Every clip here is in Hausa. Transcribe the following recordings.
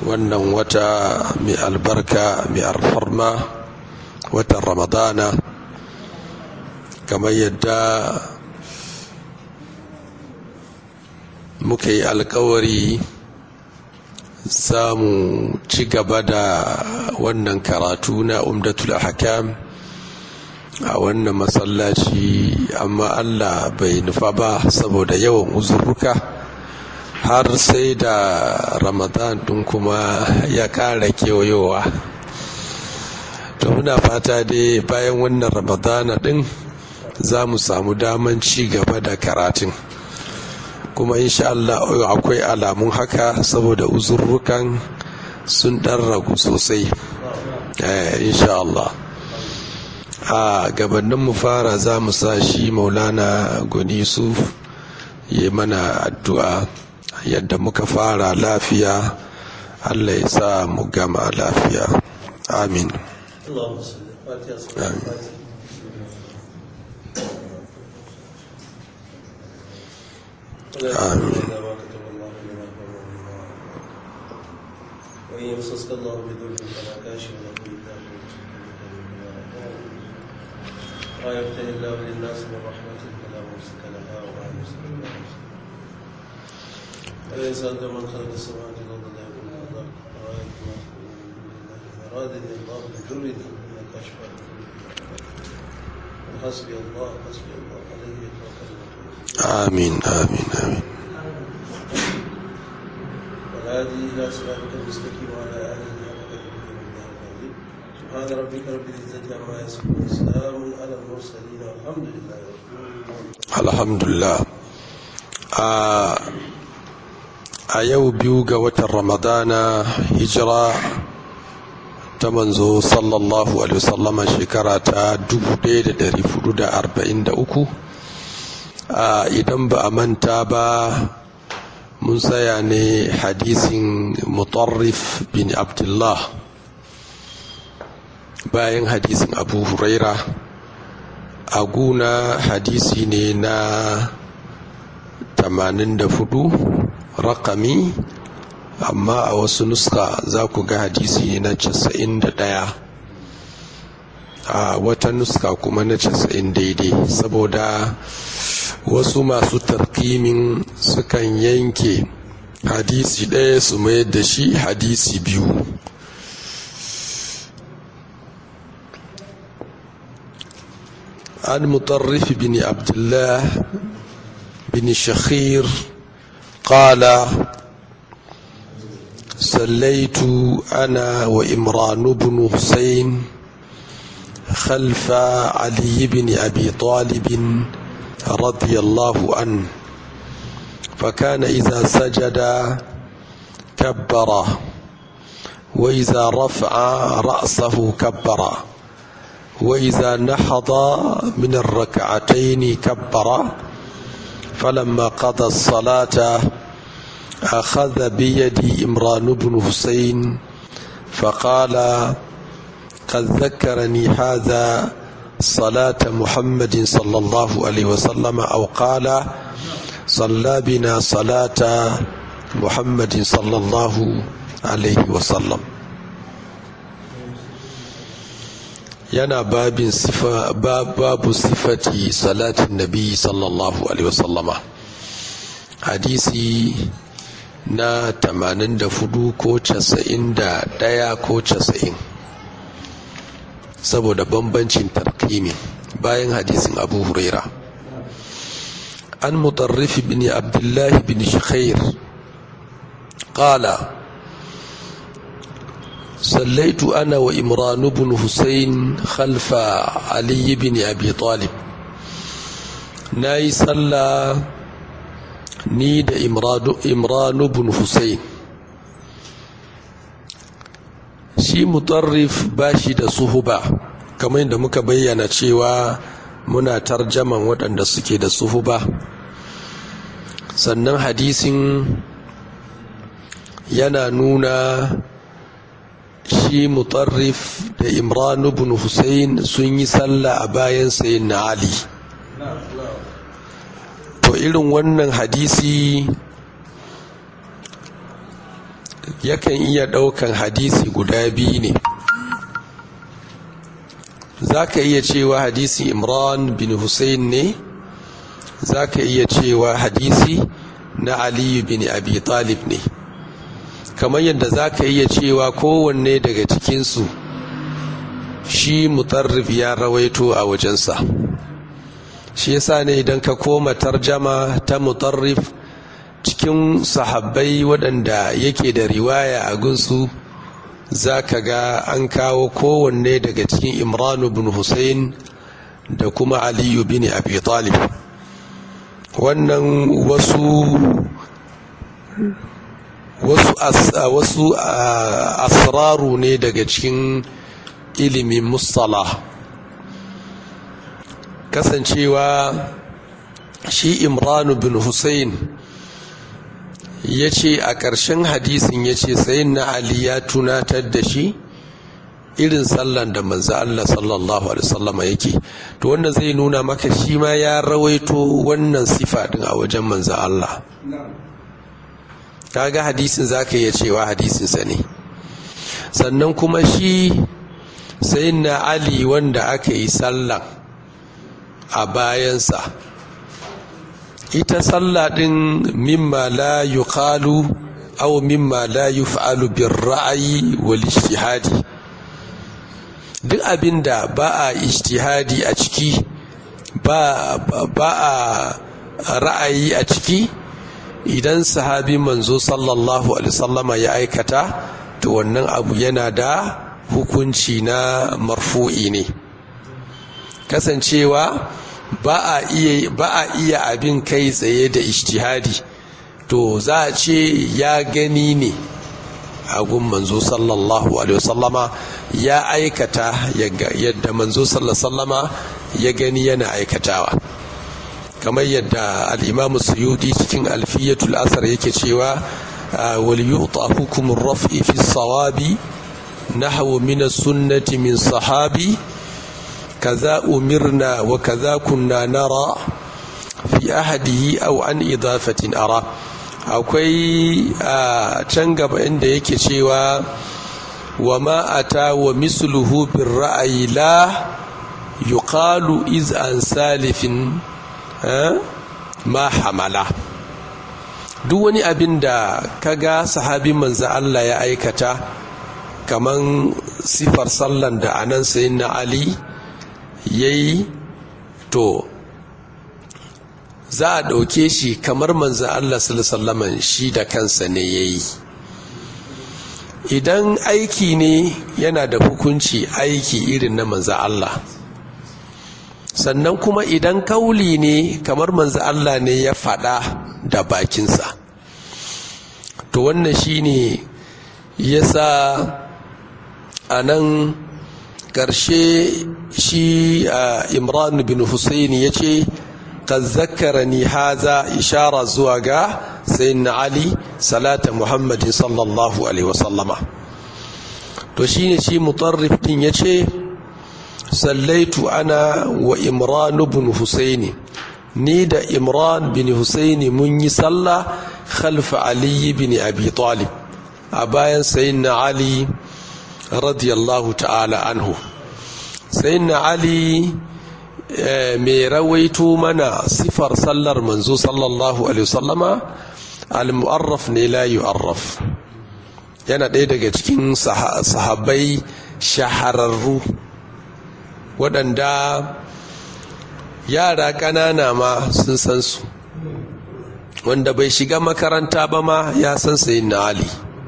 wannan wata mai albarka mai alfarma watan ramadana kamar yadda muka yi alkawari samu ci gaba da wannan karatu na umdatul hakam a wannan masallaci amma allah bai nufa ba saboda yawan uzurruka har sai da ramadan ɗin kuma ya ƙara kewayowa to muna fata dai bayan wannan ramadana ɗin za mu samu daman ci gaba da karatun kuma insha Allah akwai alamun haka saboda uzurrukan sun ɗan ragu sosai insha Allah a gabanin mu fara za mu sa shi maulana goni su yi mana addu'a yadda muka fara lafiya Allah ya sa mu gama lafiya amin amin آمين وإن يمسسك الله بضر فلا كاشف له إلا هو ما يفتح الله للناس من رحمة فلا ممسك لها وما يمسك إلا أليس أنت من خلق السماوات والأرض لا يكون الله رأيت ما أرادني الله بضر فلا كاشف له حسبي الله حسبي الله عليه يتوكل آمين آمين آمين والهادي إلى صراطك المستقيم وعلى آله حق سبحان ربك رب العزة عما يصفون وسلام على المرسلين والحمد لله رب العالمين alhamdulillah a yau biyu ga watan ramadana hijira ta manzo sallallahu alaihi wasallama shekara ta 1443 idan ba a manta ba mun tsaya ne hadisin mutarrif bin abdullah bayan hadisin abu huraira a guna hadisi ne na 84 rakami amma a wasu nuska za ku ga hadisi ne na 91 a wata nuska kuma na 90 daidai saboda wasu masu tarkimin sukan yanke hadisi ɗaya su mayar da shi hadisi biyu عن مطرف بن عبد الله بن شخير قال صليت انا وامران بن حسين خلف علي بن ابي طالب رضي الله عنه فكان اذا سجد كبر واذا رفع راسه كبر وإذا نحض من الركعتين كبر فلما قضى الصلاة أخذ بيدي إمران بن حسين فقال قد ذكرني هذا صلاة محمد صلى الله عليه وسلم أو قال صلى بنا صلاة محمد صلى الله عليه وسلم yana babin sifa babu sifati salatin nabi sallallahu alaihi wasallama hadisi na 84 ko 91 ko 90 saboda bambancin tarkimi bayan hadisin abu huraira an mutarrif bin abdullahi bin shakhair qala صليت أنا وإمران بن حسين خلف علي بن أبي طالب ناي صلى نيد إمران, إمران بن حسين shi mutarrif ba shi da suhuba kamar yadda muka bayyana cewa muna tarjaman waɗanda suke da suhuba sannan hadisin yana nuna shi mutarrif da imran ibn Hussein sun yi sallah a bayan sayin na Ali to irin wannan hadisi yakan iya ɗaukan hadisi guda biyu ne za ka iya cewa hadisi imran bin hussein ne za ka iya cewa hadisi na aliyu bin abi talib ne kamar yadda za ka iya cewa kowanne daga cikinsu shi mutarrif ya rawaito a wajensa shi yasa ne idan ka koma tarjama ta mutarrif cikin sahabbai waɗanda yake da riwaya a gunsu za ka ga an kawo kowanne daga cikin imranu bin hussein da kuma aliyu bin abi talib wannan wasu wasu wasu asraru ne daga cikin ilimin mustala kasancewa shi imranu bin hussein ya ce a ƙarshen hadisin ya ce sayin na ali ya tunatar da shi irin sallan da manzo Allah sallallahu alaihi wasallam yake to wanda zai nuna maka shi ma ya rawaito wannan sifa din a wajen manzo Allah kaga hadisin zaka iya cewa hadisin sa ne sannan kuma shi sayyidina Ali wanda aka yi sallan a bayansa ita sallah din mimma la yuqalu aw mimma la yuf'alu bir ra'yi wal ijtihadi duk abinda ba a ijtihadi a ciki ba ba a ra'ayi a ciki idan sahabi manzo sallallahu alaihi wasallama ya aikata to wannan abu yana da hukunci na marfu'i ne kasancewa ba a iya ba a iya abin kai tsaye da ijtihadi to za a ce ya gani ne a gun manzo sallallahu alaihi wasallama ya aikata yadda manzo sallallahu sallama ya gani yana aikatawa kamar yadda al-imamu suyudi cikin alfiyatul asar yake cewa wal yu'ta hukumur raf'i fi sawabi nahwu min as-sunnati min sahabi kaza umirna wa kaza kunna nara fi ahadihi aw an idafatin ara akwai a can gaba inda yake cewa wa ma ata wa misluhu bir ra'ayi la yuqalu iz an salifin ma hamala duk wani abin da kaga sahabi manzo Allah ya aikata kaman sifar sallan da anan sayyidina Ali yayi to za a ɗauke shi kamar manzan Allah sallaman shi da kansa ne ya yi idan aiki ne yana da hukunci aiki irin na manzan Allah sannan kuma idan kauli ne kamar manzan Allah ne ya faɗa da bakinsa to wannan shi ne ya sa a nan ƙarshe shi imran bin Hussein ya ce قد ذكرني هذا إشارة زواجا سيدنا علي صلاة محمد صلى الله عليه وسلم تشيني شي مطرف دين يشي صليت أنا وإمران بن حسين نيد إمران بن حسين من صلى خلف علي بن أبي طالب أبايا سيدنا علي رضي الله تعالى عنه سيدنا علي mai rawaito mana sifar sallar manzo sallallahu alaihi wasallama al-mu'arraf ne la yu'arraf yana ɗaya daga cikin sahabbai shahararru waɗanda yara ƙanana ma sun san su wanda bai shiga makaranta ba ma ya san sayin na ali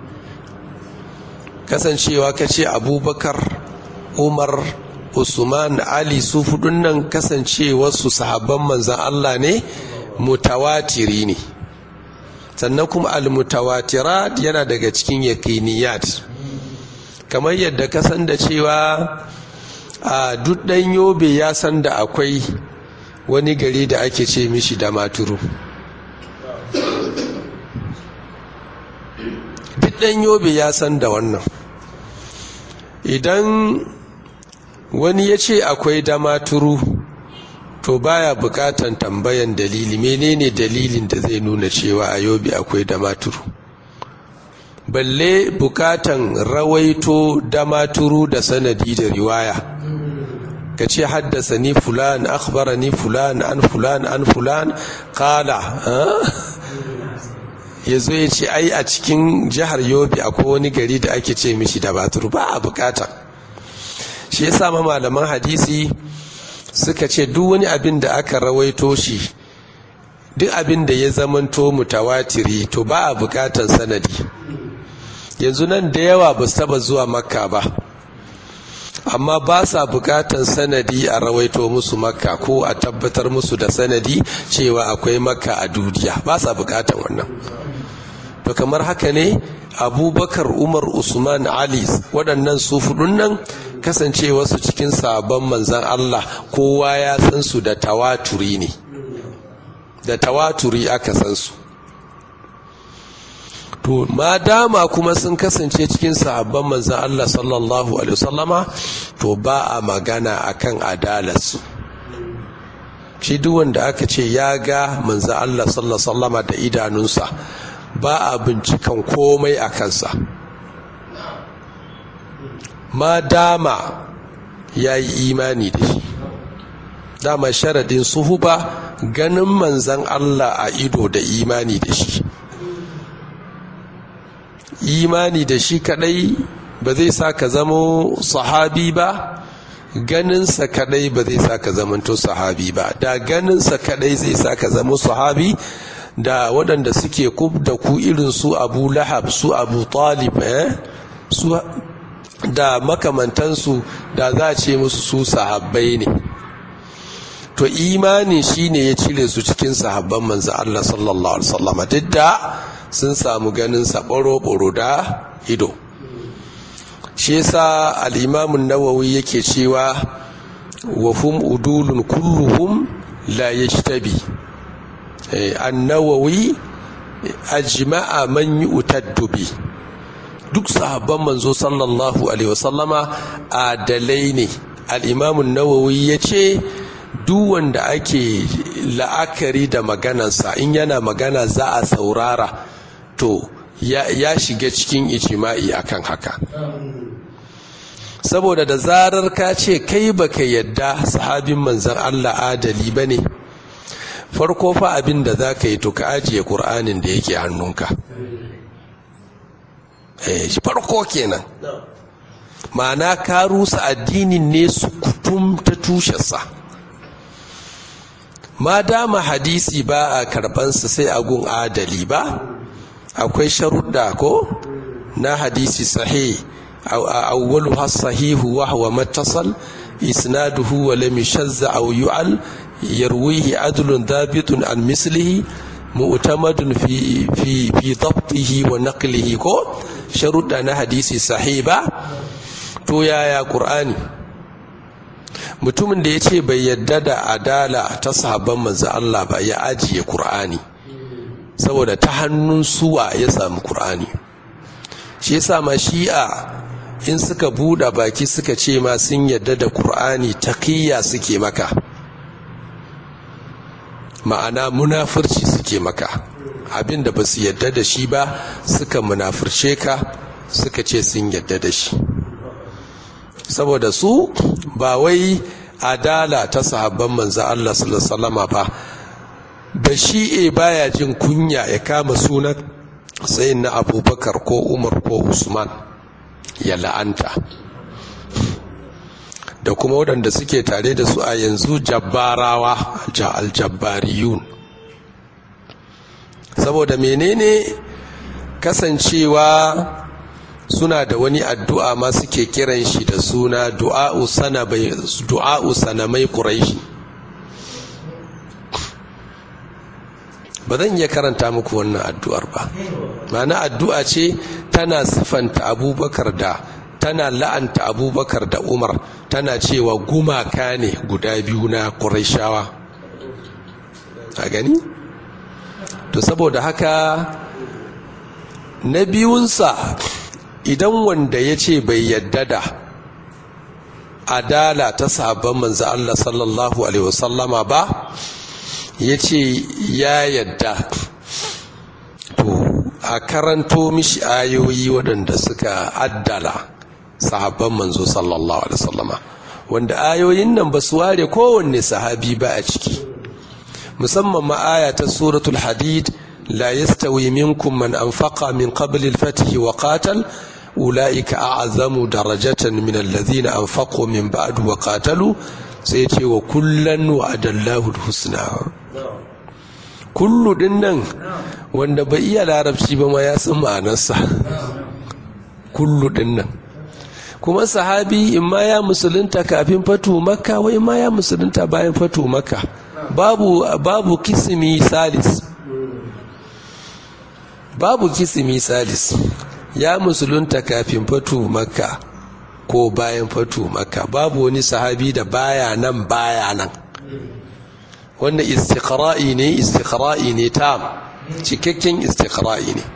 kasancewa kace abubakar umar usman ali su hudun nan kasancewarsu sahabban manzan allah ne mutawatiri ne sannan kuma almutawatirat yana daga cikin yakiniyat kamar yadda ka san da cewa a duk ɗan yobe ya san da akwai wani gari da ake ce mishi da maturu duk ɗan yobe ya san da wannan idan wani ya ce akwai damaturu to baya bukatan tambayan dalili menene dalilin da zai nuna cewa a yobe akwai damaturu balle bukatan rawaito damaturu da sanadi da riwaya ka ce haddasa ni fulan akhbara ni fulan an fulan an fulan kala ya zo ya ce ai a cikin jihar yobe akwai wani gari da ake ce mishi da baturu ba a bukata shi ya sa malaman hadisi suka ce duk wani abin da aka rawaito shi duk abin da ya zamanto mutawatiri to ba a bukatan sanadi yanzu nan da yawa ba su taba zuwa makka ba amma ba sa bukatan sanadi a rawaito musu makka ko a tabbatar musu da sanadi cewa akwai makka a duniya ba sa bukatan wannan to kamar haka ne abubakar umar usman ali waɗannan su fudun nan kasance wasu cikin sabon manzan allah kowa ya san su da tawaturi ne da tawaturi aka san su to ma dama kuma sun kasance cikin sahabban manzan Allah sallallahu alaihi wasallama to ba a magana akan adalarsu shi duk wanda aka ce ya ga manzan Allah sallallahu alaihi wasallama da idanunsa ba a bincikan komai a kansa ma dama ya yi imani da shi dama sharadin suhuba ganin manzan Allah a ido da imani da shi imani da shi kadai ba zai sa ka zamo sahabi ba ganinsa kadai ba zai sa ka zamanto sahabi ba da ganinsa kadai zai sa ka zamo sahabi da waɗanda suke kub da ku irin su abu lahab su abu talib eh? su da makamantansu da za a ce musu su sahabbai ne to imani shine ya cire su cikin sahabban manzo Allah sallallahu alaihi wasallam duk da sun samu ganin sa boro da ido shi yasa al-imam an-nawawi yake cewa wa hum udulun kulluhum la yajtabi an-nawawi ajma'a man yu'taddu bi duk sahabban manzo sallallahu alaihi wasallama adalai ne al-imam an-nawawi yace duk wanda ake la'akari da maganansa in yana magana za a saurara to ya, ya shiga cikin ijima'i akan haka saboda da zarar ka ce kai baka yadda sahabin manzan Allah adali ba ne farko fa abin da za ka yi to ka ajiye ƙur'anin da yake hannunka eh, farko kenan ma'ana ka rusa addinin ne su kutum ta tushensa ma dama hadisi ba a karbansa sai a gun adali ba akwai sharuɗa ko na hadisi sahih awwalu sahihu wa huwa mattasal isnaduhu wa lam yashazza aw yu'al yarwihi adlun dhabitun an mislihi mu'tamadun fi fi fi dabtihi wa naqlihi ko sharuɗa na hadisi sahih ba to yaya qur'ani mutumin da ya ce bai yadda da adala ta sahabban manzo Allah ba ya ajiye Kur'ani saboda ta hannun suwa ya samu Kur'ani shi yasa ma shi'a in suka buɗe baki suka ce ma sun yadda da Kur'ani taqiyya suke maka ma'ana munafurci suke maka abinda ba su yadda da shi ba suka munafurce ka suka ce sun yadda da shi saboda su ba wai adala ta sahabban manzo Allah sallallahu ba ba shi'e baya jin kunya ya kama sunan sayin na abubakar ko umar ko usman ya la'anta da kuma waɗanda suke tare da su a yanzu jabbarawa aljabbariyun saboda menene kasancewa suna da wani addu'a ma suke kiran shi da suna du'a'u sanamai ƙuraishi ba zan iya karanta muku wannan addu'ar ba mana addu'a ce tana siffanta abubakar da tana la'anta abubakar da umar tana cewa gumaka ne guda biyu na ƙuraishawa a gani? to saboda haka na biyunsa idan wanda ya ce bai yadda da adala ta sabon manzo Allah sallallahu alaihi wasallama ba ya ce ya yadda to a karanto mishi ayoyi waɗanda suka addala sahabban manzo sallallahu alaihi wasallama wanda ayoyin nan ba su ware kowanne sahabi ba a ciki musamman ma aya ta suratul hadid la yastawi minkum man anfaqa min qabli al-fath wa qatal ulaika a'zamu darajatan min alladhina anfaqu min ba'd wa qatalu sai ce wa kullan wa'adallahu al-husna kullu din nan wanda bai iya larabci ba ma ya san ma'anarsa kullu din nan kuma sahabi in ma ya musulunta kafin fatu makka wai ma ya musulunta bayan fatu makka babu babu kisimi salis babu kisimi salis ya musulunta kafin fatu makka ko bayan fatu makka babu wani sahabi da baya nan baya nan wanda istiqra'i ne istiqra'i ne tam cikakken istiqra'i ne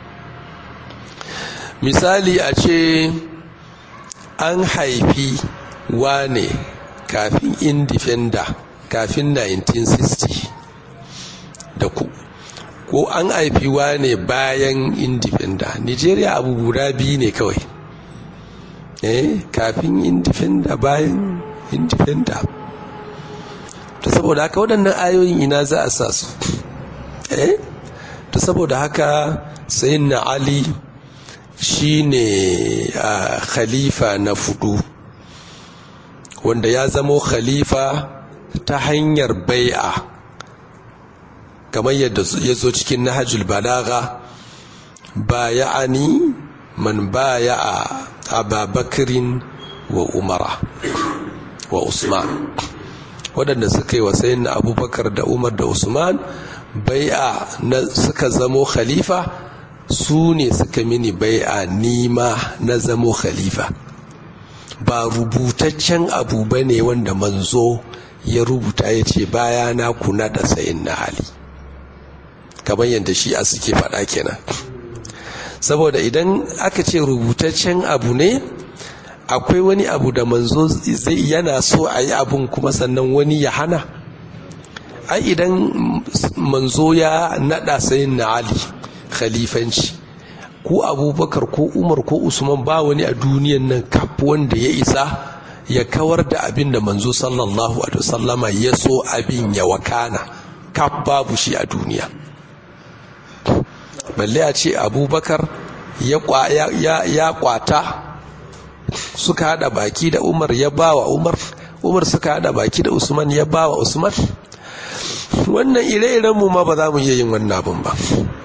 misali a ce an haifi wane kafin indifenda kafin 1960 da ku ko an haifi wane bayan indifenda nigeria abu guda biyu ne kawai eh kafin indifenda bayan indifenda ta saboda haka waɗannan ayoyin ina za a sa su eh ta saboda haka sayin na ali shine a khalifa na fudu wanda ya zamo khalifa ta hanyar bai'a kamar yadda ya zo cikin nahajul balaga baya'ani man baya'a ababakirin wa umara wa usman waɗanda suka yi wasayin na abubakar da umar da usman bai'a na suka zamo khalifa su ne suka mini bai'a nima na zamo khalifa ba rubutaccen abu ba ne wanda manzo ya rubuta ya ce baya na kuna da sayin na hali kamar yadda shi a suke faɗa kenan saboda idan aka ce rubutaccen abu ne akwai wani abu da manzo zai yana so a yi abun kuma sannan wani ya hana ai idan manzo ya naɗa sayin na ali khalifanci ko abubakar ko umar ko usman ba wani a duniyan nan kaf wanda ya isa ya kawar da abin da manzo sallallahu alaihi wasallama ya so abin ya wakana kaf babu shi a duniya balle a ce abubakar ya kwata suka hada baki da umar ya ba wa umar umar suka hada baki da usman ya ba wa usman wannan ire-iren mu ma ba za mu iya yin wannan abin ba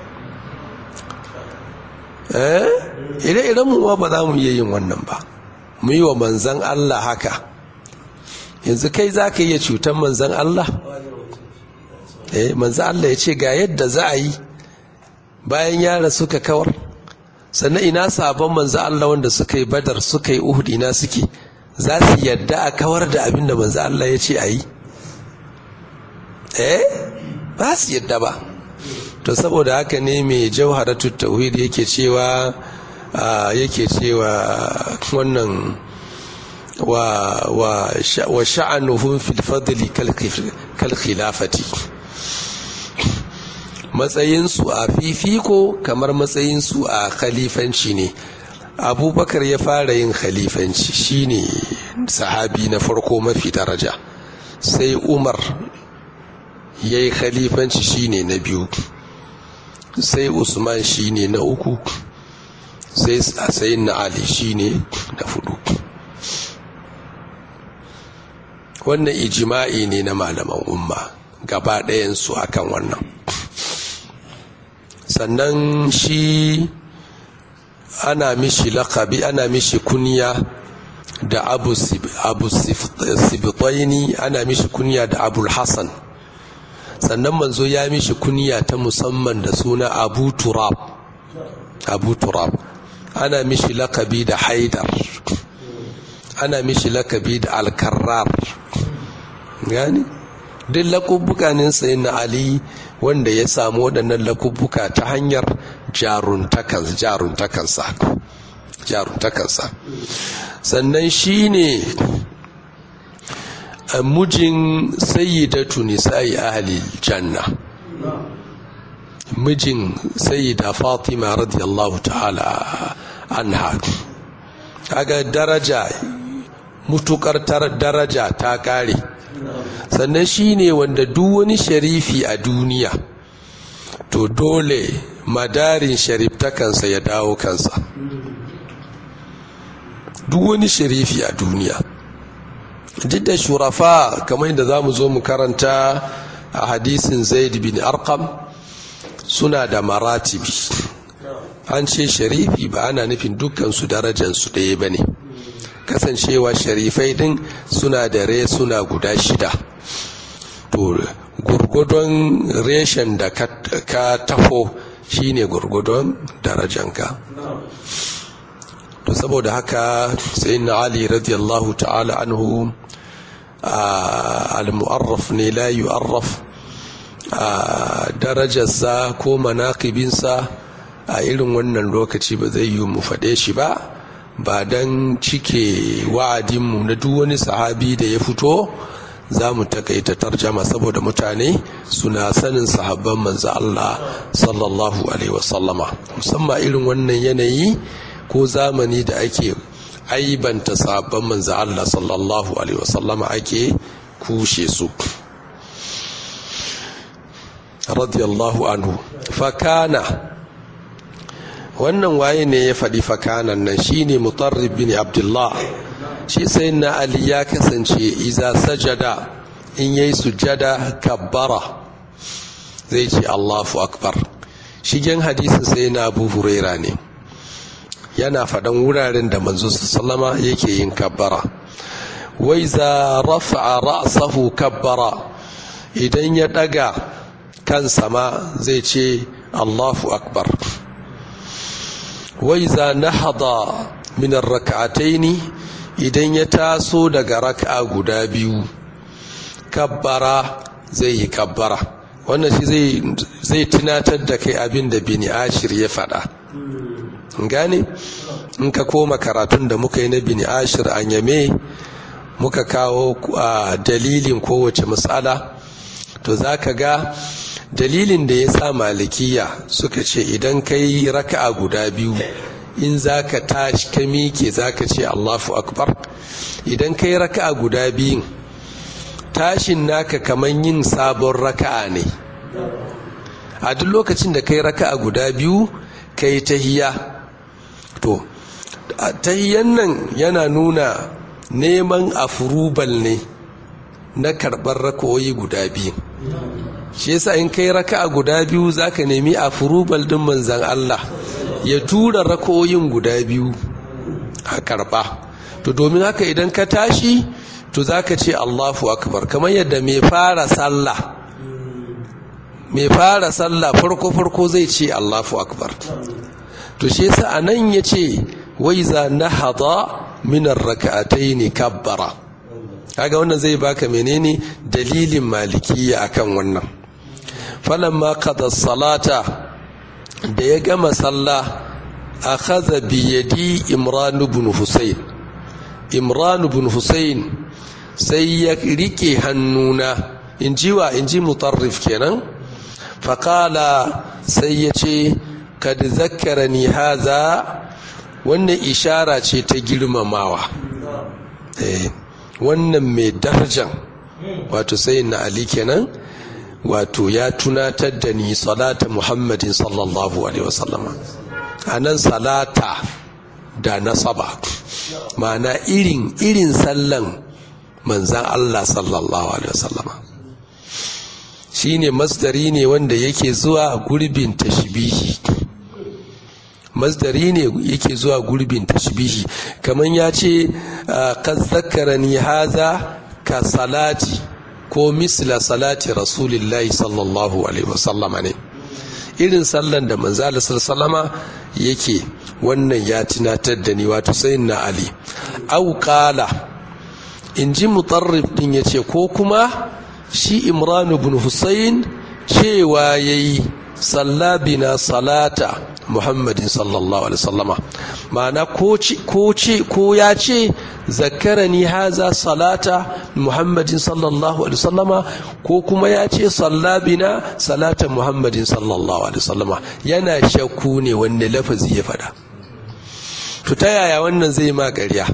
eh ire-iren mu ma ba za mu iya yin wannan ba mu yi wa manzan Allah haka yanzu kai za ka iya cutar manzan Allah eh manzan Allah ya ce ga yadda za a yi bayan yara suka kawar sannan ina sabon manzo Allah wanda suka yi badar suka yi uhud ina suke za su yadda a kawar da abin da manzo Allah ya ce a yi eh ba su yadda ba to saboda haka ne mai jauharatu tauhid yake cewa yake cewa wannan wa wa wa sha'anuhum fil fadli kal khilafati matsayinsu a fifiko kamar matsayinsu a khalifanci ne abubakar ya fara yin khalifanci shine sahabi na farko mafi daraja sai umar ya yi khalifanci shine na biyu sai usman shine na uku sai sayin na ali shine na fudu wannan ijima'i ne na malaman umma gaba ɗayansu akan wannan sannan shi ana mishi lakabi ana mishi kunya da abu, abu sibitaini ana mishi kunya da abul hassan sannan manzo ya mishi kunya ta musamman da suna abu turab abu turab ana mishi lakabi da haidar ana mishi lakabi da alkarrar gani duk lakubbuka ne sayin na ali wanda ya samu waɗannan lakubbuka ta hanyar jaruntakansa jaruntakansa sannan shi ne mujin sayyidatu nisa'i ahli janna mijin sayyida fatima radiyallahu ta'ala anha kaga daraja mutukar daraja ta kare sannan shine wanda duk wani sharifi a duniya to dole madarin shariftakansa ya dawo kansa duk wani sharifi a duniya duk da shurafa kamar yadda za mu zo mu karanta a hadisin zaid bin arkam suna da maratibi an ce sharifi ba ana nufin dukkansu darajansu ɗaya ba ne kasancewa sharifai ɗin suna da re suna guda shida to gurgudun reshen da ka taho shine gurgudun darajanka to saboda haka sai na ali radiyallahu ta'ala anhu al-mu'arraf ne la yu'arraf darajarsa ko manakibinsa a irin wannan lokaci ba zai yi mu faɗe shi ba ba don cike wa'adinmu na duk wani sahabi da ya fito za mu takaita tarjama saboda mutane suna sanin sahabban manzo Allah sallallahu alaihi wasallama musamman irin wannan yanayi ko zamani da ake aibanta sahabban manzo Allah sallallahu alaihi wasallama ake kushe su radiyallahu anhu fakana wannan waye ne ya faɗi fakanan nan shine mutarrib bin abdullah shi sai na ali ya kasance iza sajada in yayi sujada kabbara zai ce allahu akbar shigen hadisin sai na abu huraira ne yana faɗan wuraren da manzo sallama yake yin kabbara wai za rafa'a ra'sahu kabbara idan ya ɗaga kansa ma zai ce allahu akbar wai za nahada min rak'ataini idan ya taso daga raka'a guda biyu kabbara zai yi kabbara wannan shi zai tunatar da kai abin da bini ashir ya faɗa gane in ka koma karatun da muka yi na bini ashir an yame muka kawo dalilin kowace matsala to za ka ga dalilin da ya sa malikiya suka ce idan ka yi raka'a guda biyu in za ka tashi ka miƙe za ka ce allahu akbar idan ka yi raka'a guda biyun tashin naka kamar yin sabon raka'a ne a duk lokacin da ka yi raka'a guda biyu ka yi tahiya to tahiyan nan yana nuna neman afurubal ne na karɓar raka'o'i guda biyu shi yasa in kai raka'a guda biyu zaka nemi afurubal din manzan Allah ya tura raka'o'in guda biyu a karɓa to domin haka idan ka tashi to zaka ce Allahu akbar kamar yadda mai fara sallah mai fara sallah farko farko zai ce Allahu akbar to shi yasa anan yace wai za nahada min ar-rak'atayn kabbara kaga wannan zai baka menene dalilin malikiya akan wannan falamma qada salata da ya gama sallah akhadha bi yadi imran ibn husayn imran ibn husayn sai ya rike hannuna inji wa inji mutarrif kenan faqala sai ya ce kad zakkarani haza wannan ishara ce ta girmamawa eh wannan mai darajan wato sai na ali kenan wato ya tunatar da ni salata muhammadin sallallahu alaihi wasallama a nan salata da nasaba ma'ana irin irin sallan manzan allah sallallahu alaihi wasallama shine masdari ne wanda yake zuwa gurbin tashbihi masdari ne yake zuwa gurbin tashbihi kamar ya ce kan zakarani haza ka salati ko misla salati rasulillahi sallallahu alaihi wasallama ne irin sallan da manzala sallama yake wannan ya tunatar da ni wato sayin na ali au kala in ji mutarrif din ya ce ko kuma shi imran ibn husayn cewa yayi sallabina salata muhammadin sallallahu alaihi wasallama ma'ana ko ce ko ya ce zakarani haza salata muhammadin sallallahu alaihi wasallama ko kuma ya ce sallabina salata muhammadin sallallahu alaihi wasallama yana shakku ne wanne lafazi ya fada to ta yaya wannan zai ma ƙarya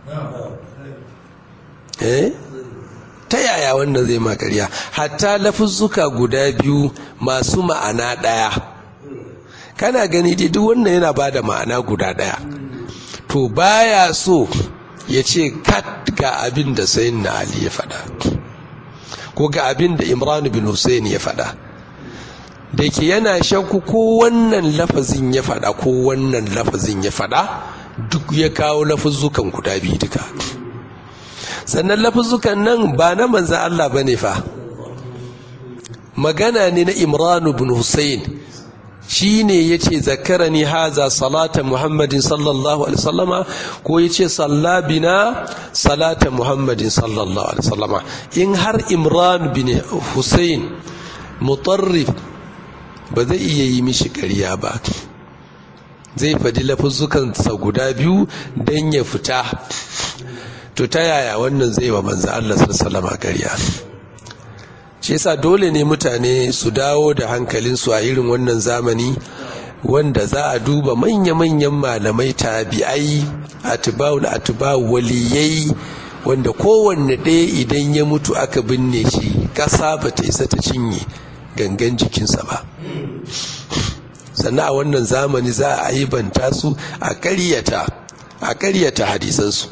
eh ta yaya wannan zai ma ƙarya hatta lafuzzuka guda biyu masu ma'ana ɗaya kana gani dai duk wannan yana ba da ma'ana guda ɗaya to baya so ya ce kat ga abin da sayin na ali ya faɗa ko ga abin da imran bin hussein ya faɗa da ke yana shakku ko wannan lafazin ya faɗa ko wannan lafazin ya faɗa duk ya kawo lafuzzukan guda biyu duka sannan lafuzzukan nan ba na manzan Allah ba ne fa magana ne na imran bin hussein shi ne ya ce zakarani haza salata muhammadin sallallahu alaihi wasallama ko ya ce sallabina salata muhammadin sallallahu alaihi wasallama in har imran bin hussein mutarrif ba zai iya yi mishi ƙarya ba zai faɗi lafuzzukansa guda biyu don ya fita to ta yaya wannan zai wa manzo Allah sallallahu alaihi ƙarya shi yasa dole ne mutane su dawo da hankalinsu a irin wannan zamani wanda za a duba manya-manyan malamai tabi'ai atibawul atibawu waliyai wanda kowanne ɗaya idan ya mutu aka binne shi ƙasa ba ta isa ta cinye gangan jikinsa ba sannan a wannan zamani za a aibanta su a ƙaryata a ƙaryata hadisansu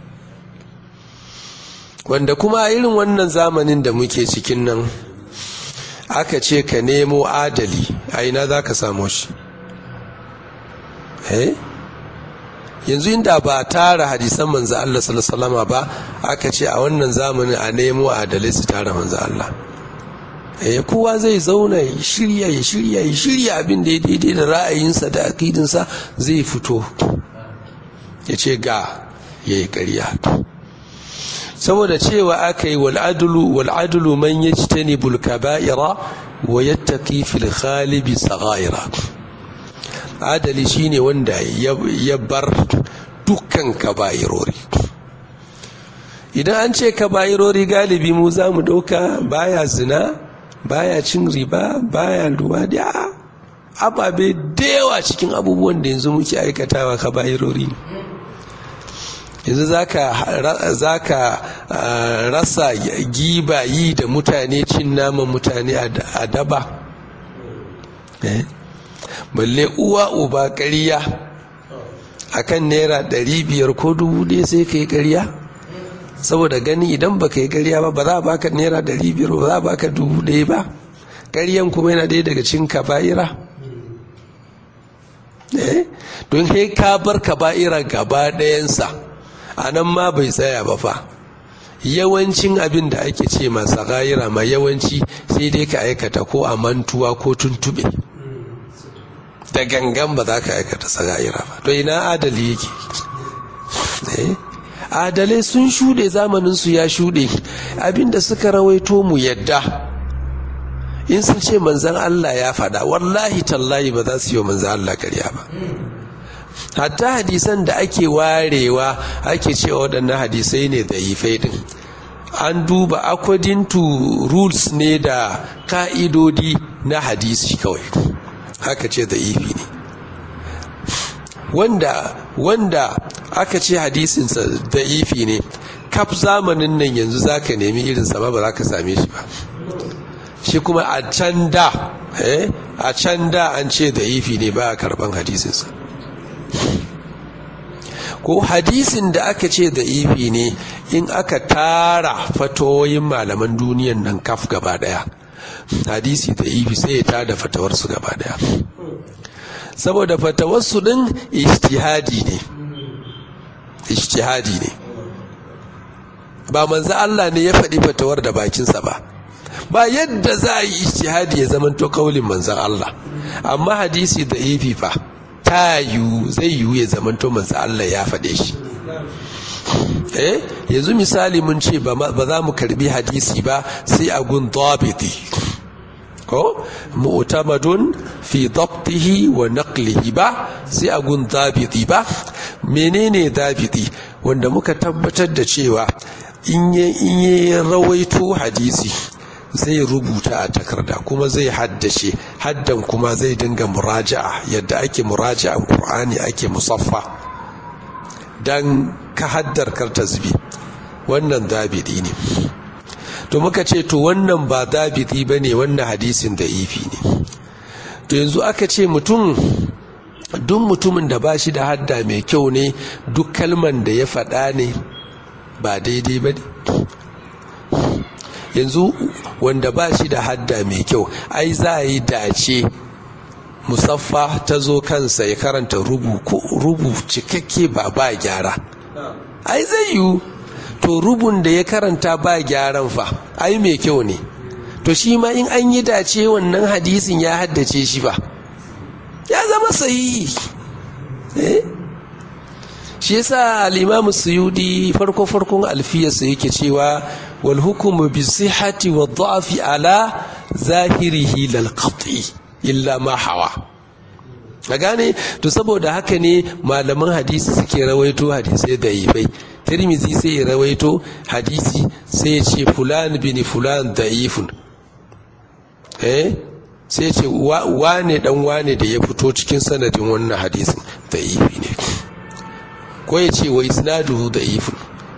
wanda kuma irin wannan zamanin da muke cikin nan aka ce ka nemo adali a ina za ka samo shi eh yanzu inda ba tara hadisan manzo Allah sallallahu ba aka ce a wannan zamanin a nemo adalai su tara manzo Allah eh kowa zai zauna ya shirya ya shirya ya shirya abin da ya daidai da ra'ayinsa da akidinsa zai fito ya ce ga yayi ƙarya saboda cewa aka yi wal'adulu wal'adulu man ya ci ta nebul kaba'ira wa ya taƙi fil khalibi saghaira adali shine wanda ya bar dukkan kaba'irori idan an ce kaba'irori galibi mu za mu ɗauka baya zina baya cin riba baya luwadi a ababe da yawa cikin abubuwan da yanzu muke aikatawa kaba'irori ne yanzu za ka rasa giba yi da mutane cin naman mutane a daba balle uwa uba ƙarya a kan naira ɗari biyar ko dubu ɗaya sai ka yi ƙarya saboda gani idan ba ka yi ƙarya ba ba za a baka naira ɗari biyar ba za a baka dubu ɗaya ba ƙaryan kuma yana ɗaya daga cin kaba'ira don sai ka bar kaba'ira gaba ɗayansa a nan ma bai tsaya ba fa yawancin abin da ake ce masa gayira ma yawanci sai dai ka aikata ko a mantuwa ko tuntube da gangan ba za ka aikata sagayira ba to ina adali yake adalai sun shuɗe zamaninsu ya shuɗe abinda suka rawaito mu yadda in sun ce manzan Allah ya faɗa wallahi tallahi ba za su yi wa manzan Allah karya ba hatta hadisan da ake warewa ake cewa waɗannan hadisai ne da ifai din an duba according to rules ne da ka'idodi na hadisi kawai haka ce da ifi ne wanda wanda aka ce hadisinsa da ifi ne kaf zamanin nan yanzu za ka nemi irinsa ba ba za ka same shi ba shi kuma a can da eh a can da an ce da ifi ne ba a karban hadisinsa ko hadisin da aka ce da ifi ne in aka tara fatoyin malaman duniyan nan kaf gaba daya hadisi da ifi sai ya tada fatawarsu gaba daya saboda fatawarsu din ijtihadi ne ijtihadi ne ba manzo Allah ne ya faɗi fatawar da bakinsa ba ba yadda za a yi ijtihadi ya zamanto kaulin manzon Allah amma hadisi da ifi fa ta yiwu zai yiwu ya zamanto manzo Allah ya faɗe shi eh yanzu misali mun ce ba za mu karbi hadisi ba sai a gun dabiti ko mu'tamadun fi dabtihi wa naqlihi ba sai a gun dabiti ba menene dabiti wanda muka tabbatar da cewa in ya rawaito hadisi zai rubuta a takarda kuma zai haddace haddan kuma zai dinga muraja'a yadda ake muraja'an qur'ani ake musaffa dan ka haddar karta zubi wannan dabiti ne to muka ce to wannan ba dabiti ba ne wannan hadisin da ifi ne to yanzu aka ce mutum duk mutumin da ba shi da hadda mai kyau ne duk kalman da ya faɗa ne ba daidai ba ne yanzu wanda ba shi da hadda mai kyau ai za a yi dace musaffa ta zo kansa ya karanta rubu cikakke ba ba gyara ai zai yiwu to rubun da ya karanta ba gyaran fa ai mai kyau ne to shi ma in an yi dace wannan hadisin ya haddace shi ba ya zama sahihi eh shi yasa al-imamu suyudi farko farkon alfiyarsa yake cewa wal hukumu bi sihhati wa dha'fi ala zahirihi lal qat'i illa ma hawa a gane to saboda haka ne malaman hadisi suke rawaito hadisai da ifai tirmizi sai ya rawaito hadisi sai ya ce fulan bin fulan da'ifun eh sai ya ce wane dan wane da ya fito cikin sanadin wannan hadisin da'ifi ne ko ya ce wa isnaduhu da'ifun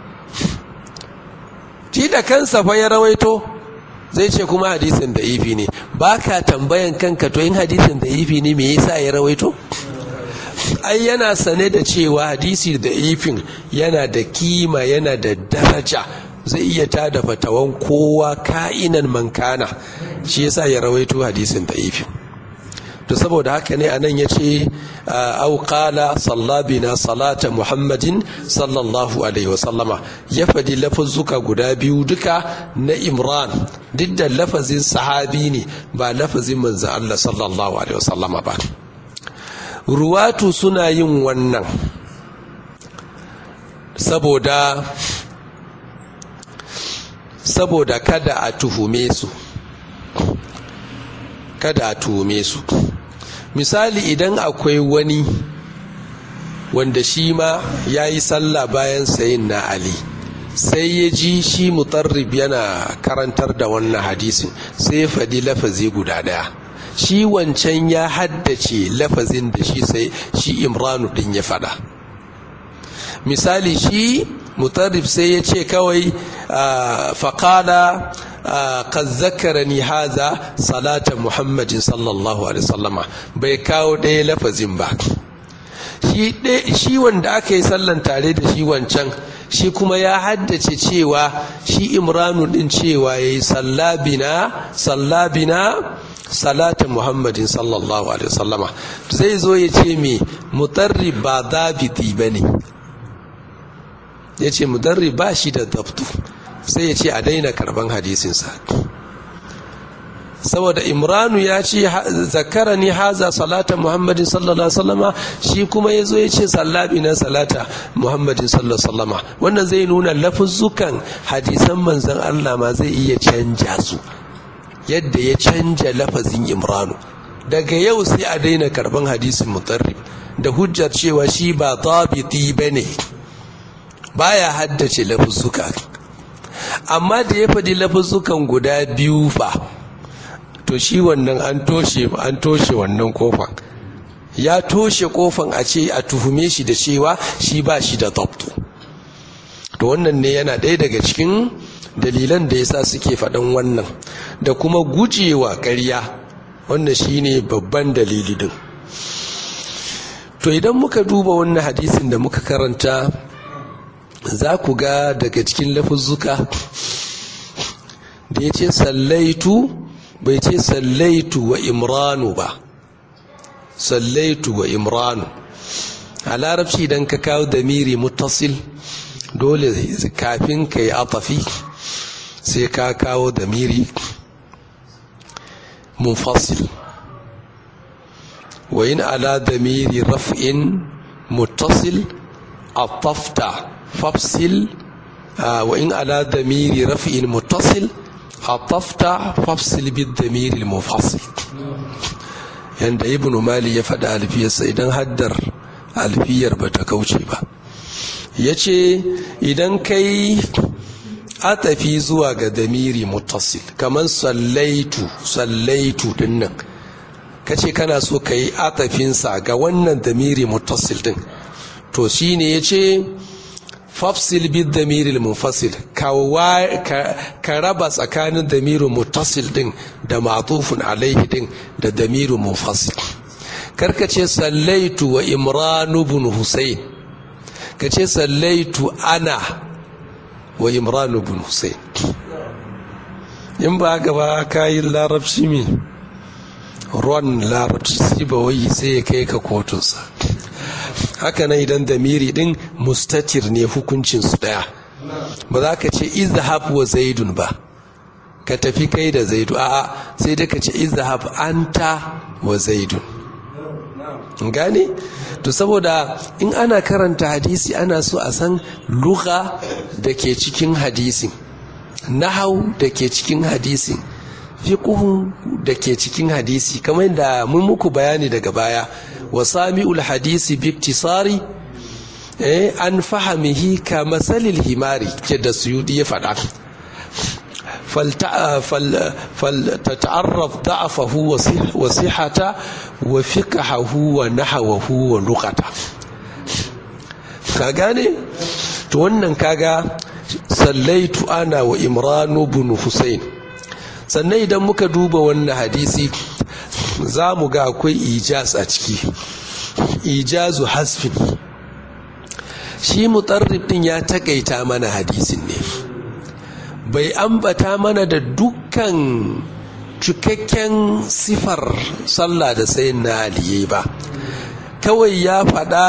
shi da kansa fa ya rawaito zai ce kuma hadisin da'ifi ne baka tambayan kanka to in hadisin da'ifi ne me yasa ya rawaito ai yana sane da cewa hadisi da ifin yana da kima yana da daraja zai iya tada fatawan kowa ka'inan mankana shi yasa ya rawaito hadisin da ifin to saboda haka ne anan ya ce au qala sallabina salata muhammadin sallallahu alaihi wasallama ya fadi lafazzuka guda biyu duka na imran duk da lafazin sahabi ne ba lafazin manzo Allah sallallahu alaihi wasallama ba ruwatu suna yin wannan saboda saboda kada a tuhume su kada a tuhume su misali idan akwai wani wanda shi ma ya yi sallah bayan sayin na ali sai ya ji shi mutarrib yana karantar da wannan hadisin sai ya faɗi lafazi guda ɗaya shi wancan ya haddace lafazin da shi sai shi imranu din ya fada misali shi mutarrif sai ya ce kawai faƙala kan zakarani haza salata muhammadin sallallahu alaihi sallama bai kawo ɗaya lafazin ba shi wanda aka yi sallan tare da shi wancan shi kuma ya haddace cewa shi imranu din cewa ya yi sallabina sallabina salata muhammadin sallallahu alaihi wasallama zai zo ya ce me mutarri ba dabiti ba ne ya ce mutarri ba shi da dabtu sai ya ce a daina karban hadisinsa saboda imranu ya ce zakara ni haza salata muhammadin sallallahu alaihi wasallama shi kuma ya zo ya ce sallabi na salata muhammadin sallallahu alaihi wasallama wannan zai nuna lafuzzukan hadisan manzan allah ma zai iya canja su yadda ya canja lafazin imranu daga yau sai a daina karban hadisin mutarrib da hujjar cewa shi ba tabiti ba ne baya haddace lafuzzuka amma da ya faɗi lafuzzukan guda biyu fa to shi wannan an toshe an toshe wannan kofan ya toshe kofan a ce a tuhume shi da cewa shi ba shi da dabtu to wannan ne yana ɗaya daga cikin dalilan da yasa suke faɗan wannan da kuma gujewa ƙarya wannan shine babban dalili din to idan muka duba wannan hadisin da muka karanta za ku ga daga cikin lafuzzuka da ya ce sallaitu bai ce sallaitu wa imranu ba sallaitu wa imranu a larabci idan ka kawo damiri mutasil dole kafin ka yi atafi sai ka kawo damiri munfasil wa yin ala damiri raf'in mutasil atafta fafsil wa in ala damiri raf'in mutasil hatafta fafsil bid damiril mufassil yanda ibn mali ya faɗa alfiyarsa idan haddar alfiyar ba ta kauce ba ya ce idan kai atafi zuwa ga damiri mutasil kamar sallaitu sallaitu dinnan ka ce kana so ka yi atafinsa ga wannan damiri mutasil din to shine ya ce fafsil bid damiril munfasil ka raba tsakanin damirin mutasil din da matufun alaihi din da damirin munfasil karka ce sallaitu wa imranu bin husayn ka ce sallaitu ana wa imranu bin husayn in ba haka ba kayin larabci me ruwan larabci sai ba wai sai ya kai ka kotunsa haka nan idan damiri din mustatir ne hukuncin su daya ba za ka ce izhab wa zaidun ba ka tafi kai da zaidu a'a sai dai ka ce izhab anta wa zaidun gane to saboda in ana karanta hadisi ana so a san lugha da ke cikin hadisin nahau da ke cikin hadisin fiqhu da ke cikin hadisi kamar yadda mun muku bayani daga baya wa sami'ul hadisi biktisari eh an fahamihi ka masalil himari ke da suyudi ya faɗa فلتتعرف ضعفه وصحته وفقهه ونحوه ولغته ka gane to wannan kaga sallaitu ana wa imranu bin husain sannan idan muka duba wannan hadisi za mu ga akwai ijaz a ciki ijazu hasfin shi mutarrib din ya takaita mana hadisin ne bai ambata mana da dukkan cikakken sifar sallah da sayin na aliye ba kawai ya faɗa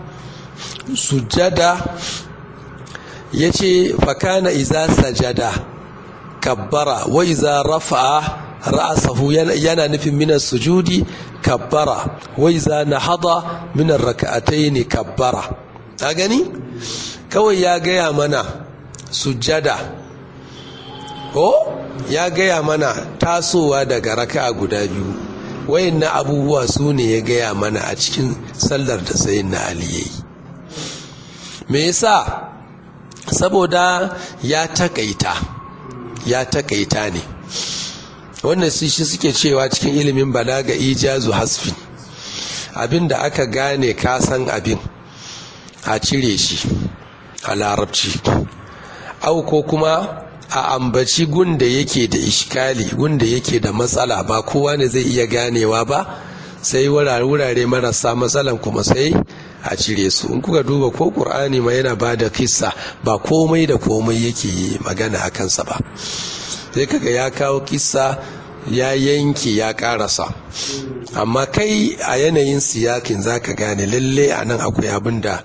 sujada ya ce fakana iza sajada kabbara wa iza rafa'a ra'asahu yana nufin minar sujudi kabbara wa iza nahada minar raka'ataini kabbara ta gani kawai ya gaya mana sujada ko ya gaya mana tasowa daga raka'a guda biyu wayan na abubuwa su ne ya gaya mana a cikin sallar da sayin na aliyayi me yasa saboda ya takaita ya takaita ne wannan su shi suke cewa cikin ilimin balaga ijazu hasfin abin da aka gane kasan abin a cire shi a larabci au ko kuma a ambaci gunda yake da ishkali gunda yake da matsala ba kowa ne zai iya ganewa ba sai wurare marasa matsalan kuma sai a cire su in kuka duba ko ƙur'ani ma yana ba da kissa ba komai da komai yake magana a kansa ba sai kaga ya kawo kissa ya yanke ya karasa amma kai a yanayin siyakin zaka gane lalle a nan akwai abin da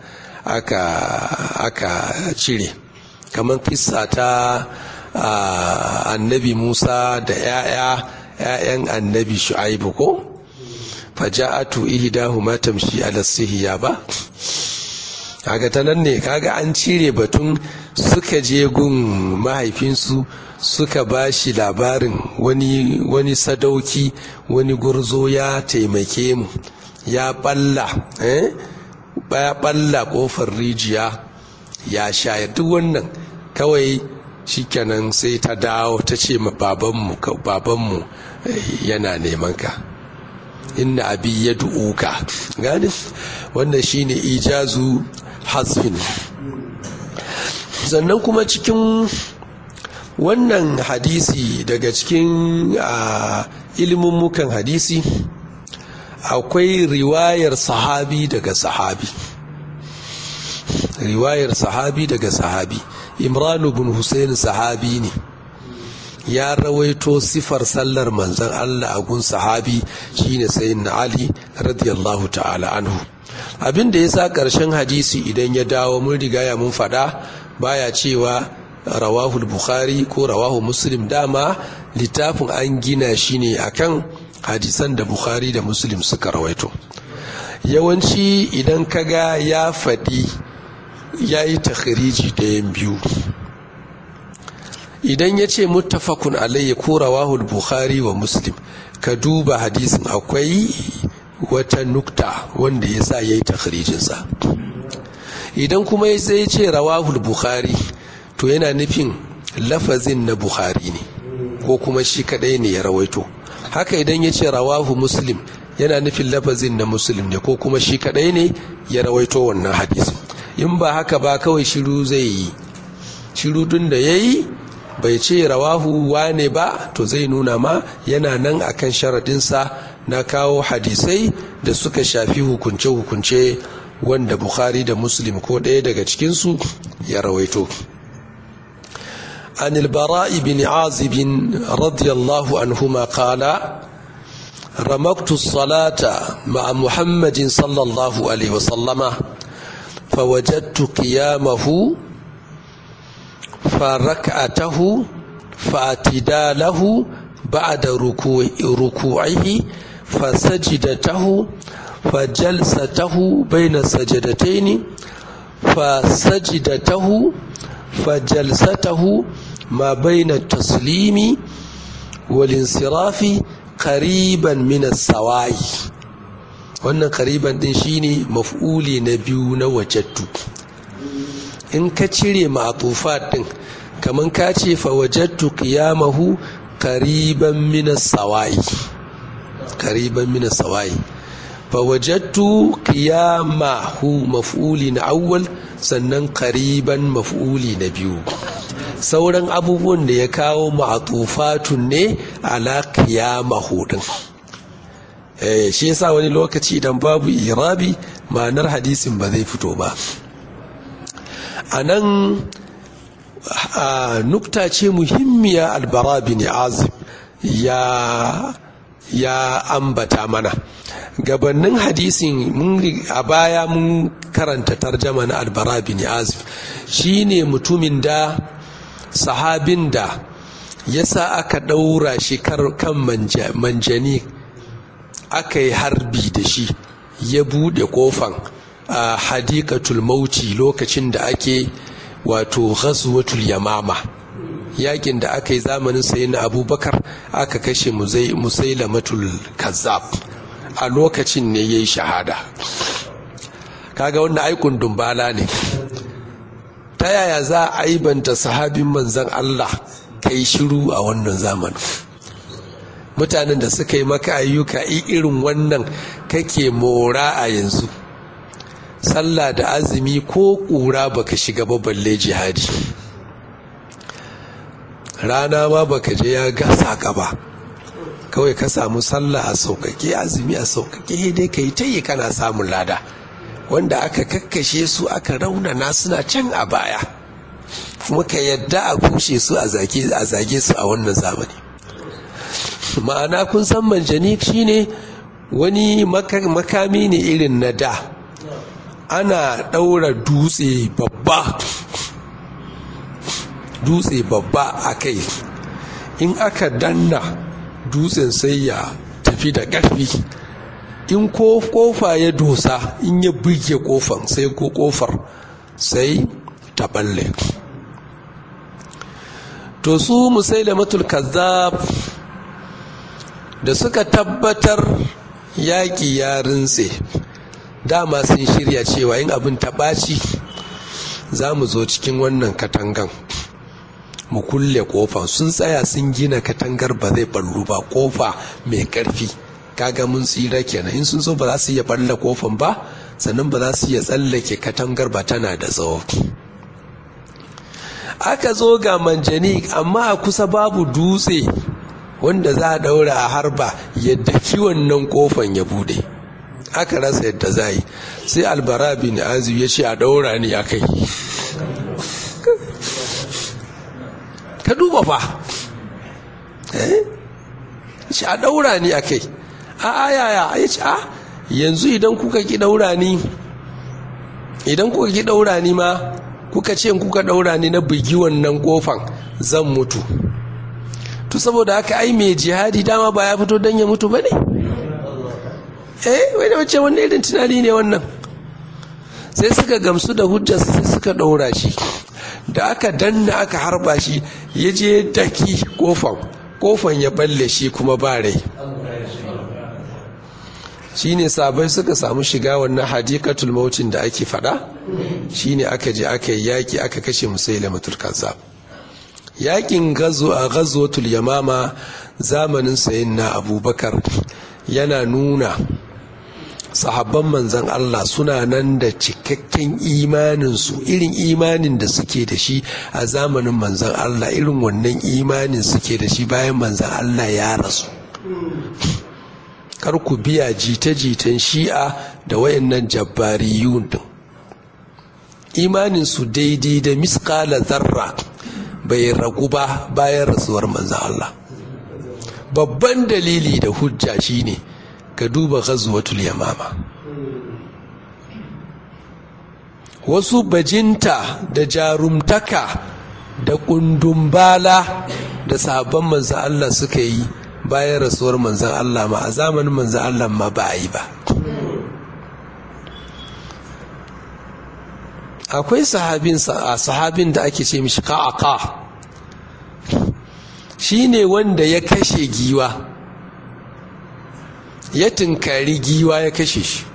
aka cire kamar kissa ta annabi musa da 'ya'yan annabi shu'aibu ko faja'atu ihdahuma tamshi ala sihiya ba kaga ta nan ne kaga an cire batun suka je gun mahaifinsu suka ba shi labarin wani, wani sadauki wani gurzo ya taimake mu ya balla eh? ya balla kofar rijiya ya shayar duk wannan kawai shikenan sai ta dawo ta ce ma babanmu babanmu yana neman ka inna abi ya du'uka gani wannan shine ijazu hasfin sannan kuma cikin wannan hadisi daga cikin mukan hadisi akwai riwayar sahabi daga sahabi riwayar sahabi daga sahabi imranu bin hussein sahabi ne ya rawaito sifar sallar manzon Allah a gun sahabi shine sayyidina Ali radiyallahu ta'ala anhu abin da yasa karshen hadisi idan ya dawo mun riga ya mun fada baya cewa rawahu bukhari ko rawahu muslim dama littafin an gina shi ne akan hadisan da bukhari da muslim suka rawaito yawanci idan kaga ya faɗi ya yi takhriji ɗayan biyu idan ya ce muttafaqun alayhi ko rawahul bukhari wa muslim ka duba hadisin akwai wata nukta wanda ya sa ya yi takhrijinsa idan kuma ya sai ce rawahul bukhari to yana nufin lafazin na bukhari ne ko kuma shi kadai ne ya rawaito haka idan ya ce rawahu muslim yana nufin lafazin na muslim ne ko kuma shi kadai ne ya rawaito wannan hadisin in ba haka ba kawai shiru zai yi shiru dun da ya yi bai ce rawahu wane ba to zai nuna ma yana nan akan sharadinsa na kawo hadisai da suka shafi hukunce-hukunce wanda bukhari da muslim ko ɗaya daga cikinsu ya rawaito عن البراء بن عازب رضي الله عنهما قال رمقت الصلاة مع محمد صلى الله عليه وسلم فوجدت قيامه فركعته فاعتداله بعد ركوع ركوعه فسجدته فجلسته بين السجدتين فسجدته فجلسته ما بين التسليم والانصراف قريبا من السواء wannan kariban din shine maf'uli na biyu na wajattu in ka cire ma'atufat din kaman ka ce fa wajattu qiyamahu qariban min as-sawa'i qariban min as-sawa'i fa wajattu qiyamahu maf'uli na awwal sannan qariban maf'uli na biyu sauran abubuwan da ya kawo ma'atufatun ne ala qiyamahu din eh shi yasa wani lokaci idan babu irabi ma'anar hadisin ba zai fito ba anan nukta ce muhimmiya albara bin azib ya ya ambata mana gabanin hadisin a baya mun karanta tarjama na albara bin azib shine mutumin da sahabin da ya sa aka ɗaura shi kan manjani aka yi harbi da shi ya buɗe ƙofan a hadikatul mauti lokacin da ake wato ghazwatul yamama yakin da aka yi zamanin sayi na abubakar aka kashe musailamatul kazzab a lokacin ne ya yi shahada kaga wannan aikun dumbala ne ta yaya za a aibanta sahabin manzan Allah kai shiru a wannan zamanin mutanen da suka yi maka ayyuka irin wannan kake mora a yanzu sallah da azumi ko ƙura baka shiga ba balle jihadi rana ma baka je ya gasa ka ba kawai ka samu sallah a sauƙaƙe azumi a sauƙaƙe dai ka yi ta yi kana samun lada wanda aka kakkashe su aka raunana suna can a baya kuma ka yadda a kushe su a zage su a wannan zamani ma'ana kun san manjani shine wani makami ne irin na da ana ɗaura dutse babba dutse babba a kai in aka danna dutsen sai ya tafi da ƙarfi in ko kofa ya dosa in ya buge kofan sai ko kofar sai ta balle to su musailamatul kazzab da suka tabbatar yaƙi ya rintse dama sun shirya cewa in abin ta ɓaci za mu zo cikin wannan katangan mu kulle kofa sun tsaya sun gina katangar ba zai ballu ba kofa mai ƙarfi kaga mun tsira kenan in sun so ba za su iya balla kofan ba sannan ba za su iya tsallake katangar ba tana da tsawo aka zo ga manjani amma a kusa babu dutse wanda za a daura a harba yadda wannan kofan ya bude aka rasa yadda za yi sai albara bin azu ya ce a daura ni a kai ka duba fa eh a daura ni a kai a ayaya ya ce a yanzu idan kuka ki daura ni idan kuka ki daura ni ma kuka ce kuka daura ni na bugi wannan kofan zan mutu to saboda haka ai mai jihadi dama ba ya fito don ya mutu ba ne eh wai da wace wannan irin tunani ne wannan sai suka gamsu da hujjarsa sai suka daura shi da aka danna aka harba shi ya je daki kofan kofan ya balle shi kuma ba rai shine sabai suka samu shiga wannan hadikatul mautin da ake fada shine aka je aka yi yaki aka kashe musailamatul kazzab yakin gazo a ghazwatul yamama zamanin sayyidina abubakar yana nuna sahabban manzan Allah suna nan da cikakken imaninsu irin imanin da suke da shi a zamanin manzan Allah irin wannan imanin suke da shi bayan manzan Allah ya rasu kar ku biya jita-jitan shi'a da wayannan jabbariyun din imaninsu daidai da miskala zarra bai ragu ba bayan rasuwar manzan Allah babban dalili da hujja shine ka duba ghazwatul yamama wasu bajinta da jarumtaka da kundumbala da sabon manzan Allah suka yi bayan rasuwar manzan Allah ma a zamanin manzan Allah ma ba a yi ba akwai sahabin sahabin da ake ce mishi ka'aka shi ne wanda ya kashe giwa ya tunkari giwa ya kashe shi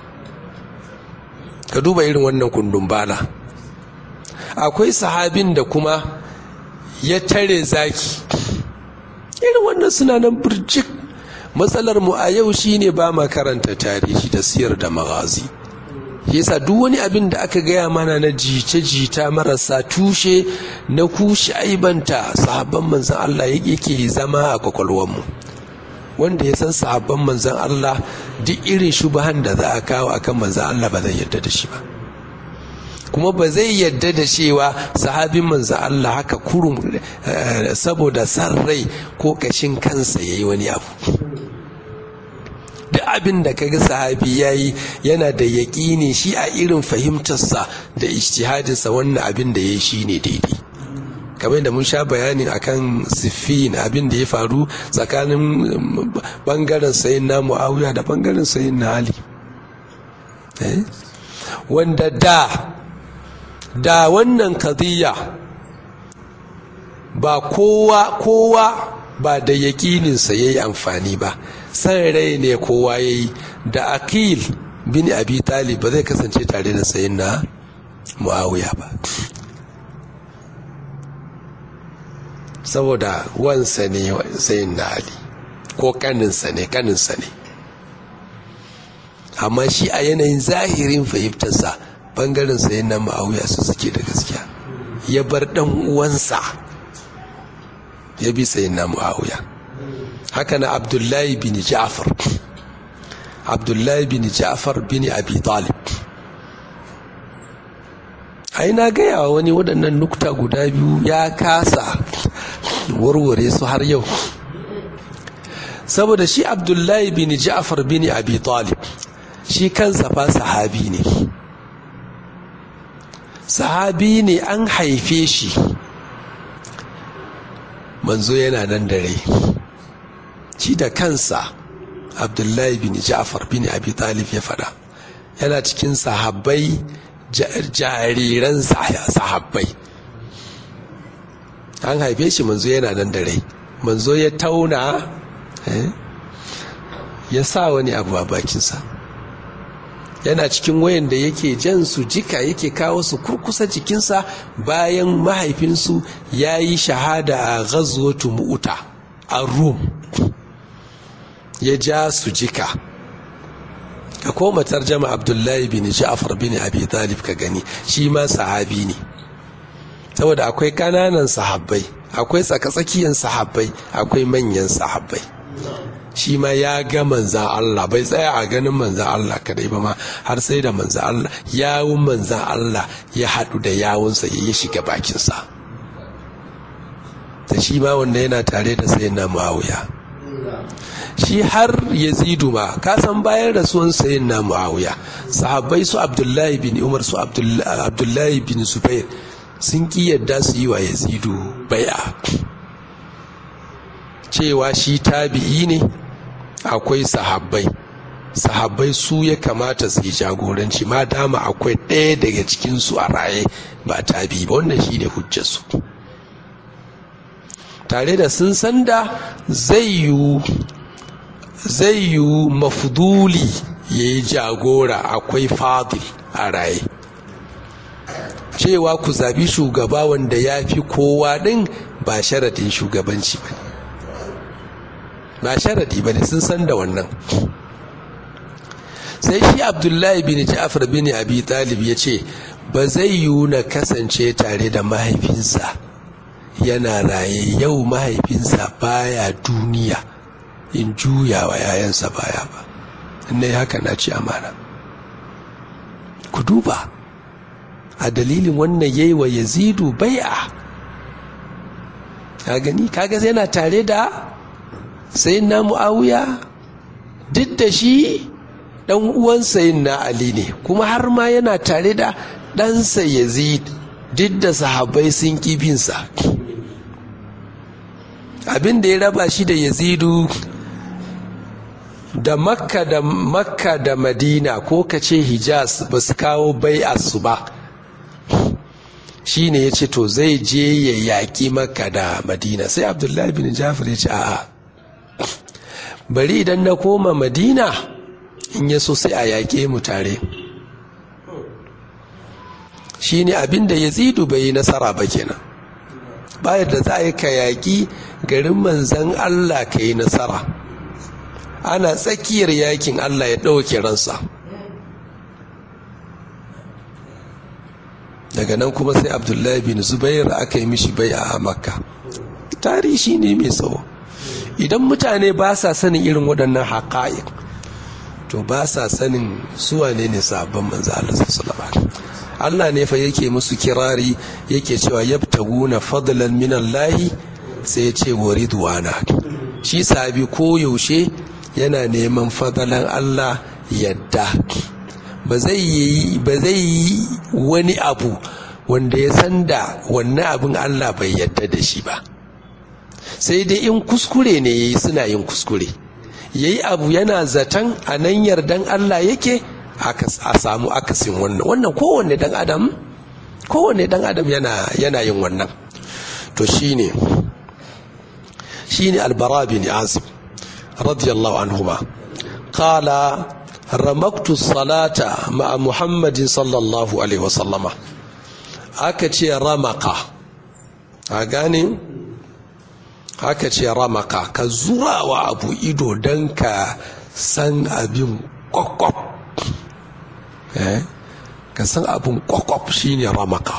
ka duba irin wannan kundin bala akwai sahabin da kuma ya tare zaki irin wannan suna nan birjik matsalar mu a yau shine ba ma karanta tarihi da siyar da magazi yasa duk wani abin da aka gaya mana na jice-jita marasa tushe na kushe aibanta sahabban manzan Allah yake zama a kwakwalwarmu wanda ya san sahabban manzan Allah duk irin shubahan da za a kawo akan manzan Allah ba zai yarda da shi ba kuma ba zai yarda da cewa sahabin manzan Allah haka kurum saboda san rai ko kashin kansa ya yi wani abu duk abin da kaga sahabi ya yi yana da yaƙini shi a irin fahimtarsa da ijtihadinsa wannan abin da ya yi shi ne daidai kamar da mun sha bayanin akan siffin abin da ya faru tsakanin bangaren sayin na mu'awiya da bangaren sayin na ali wanda da da wannan kadiyya ba kowa kowa ba da yaƙininsa ya yi amfani ba san rai ne kowa ya yi da akil bin abi talib ba zai kasance tare da sayin na mu'awiya ba saboda wansa ne sayin na ali ko kaninsa ne kaninsa ne amma shi a yanayin zahirin fahimtarsa bangaren sayin na mu'awiya su suke da gaskiya ya bar dan uwansa ya bi sayin na mu'awiya haka na abdullahi bin ja'far abdullahi bin ja'far bin abi talib ai na gaya wa wani waɗannan nukta guda biyu ya kasa warware su har yau saboda shi abdullahi bin ja'far bin abi talib shi kansa fa sahabi ne sahabi ne an haife shi manzo yana nan da rai shi da kansa abdullahi bin ja'far bin abi talib ya fada yana cikin sahabbai jariran sahabbai an haife shi manzo yana nan da rai manzo ya tauna ya sa wani abu a bakinsa yana cikin wayan da yake jan su jika yake kawo su kurkusa jikinsa bayan mahaifinsu ya yi shahada a ghazwatu mu'uta a rum ya ja su jika ka koma tarjama abdullahi bin ja'far bin abi talib ka gani shi ma sahabi ne saboda akwai kananan sahabbai akwai tsakatsakiyan sahabbai akwai manyan sahabbai shi ma ya ga manzan Allah bai tsaya a ganin manzan Allah kadai ba ma har sai da manzan Allah yawun manzan Allah ya haɗu da yawunsa ya yi shiga bakinsa da shi ma wanda yana tare da sai na ma'auya shi har yazidu ma kasan bayan rasuwan sayin na muawiya sahabbai su abdullahi bin umar su abdullahi bin zubair sun ki yadda su yi wa yazidu bai'a cewa shi tabi'i ne akwai sahabbai sahabbai su ya kamata su yi jagoranci ma dama akwai ɗaya daga cikinsu a raye ba tabi ba wannan shi ne hujjarsu tare da sun san da zai yi zai yi mafuduli ya yi jagora akwai fadil a raye cewa ku zabi shugaba wanda ya fi kowa ɗin ba sharadin shugabanci ba ba sharadi ba ne sun san da wannan sai shi abdullahi bin ja'far bin abi talib ya ce ba zai yiwu na kasance tare da mahaifinsa yana raye yau mahaifinsa baya duniya in juya wa yayansa baya ba in haka na ci amana ku duba a dalilin wannan yayi wa yazidu bai'a ka gani kaga yana tare da sayin na mu'awiya duk da shi dan uwan sayin na ali ne kuma har ma yana tare da ɗansa yazid duk da sahabbai sun kibinsa abin da ya raba shi da yazidu da makka da makka da madina ko ka ce hijaz ba su kawo bai'arsu ba shi ne ya ce to zai je ya yaƙi makka da madina sai abdullahi bin jafar ya ce a'a bari idan na koma madina in ya so sai a yaƙe mu tare shi ne abin da yazidu bai yi nasara ba kenan bayar da za a yi ka yaƙi garin manzan allah ka yi nasara ana tsakiyar yakin allah ya ɗauke ransa daga nan kuma sai abdullahi bin zubair aka yi mishi bai a makka tarihi ne mai tsawo idan mutane ba sa sanin irin waɗannan haƙa'iq to ba sa sanin suwa ne ne sabon manzo Allah sallallahu Allah ne fa yake musu kirari yake cewa yabtaguna fadlan min Allah sai ya ce waridwana shi sabi ko yaushe yana neman fadalan Allah yadda ba zai yi wani abu wanda ya san da wannan abin Allah bai yadda da shi ba sai dai in kuskure ne yayi suna yin kuskure yayi abu yana zaton a nan yardan Allah yake a samu akasin wannan wannan kowanne dan adam kowanne dan adam yana yana yin wannan to shine shine albara bin azib radiyallahu anhuma qala ramaktu salata ma'a muhammadin sallallahu alaihi wasallama aka ce ramaka a gane aka ce ramaka ka zura wa abu ido don ka san abin kwakwaf ka san abin kwakwaf shine ramaka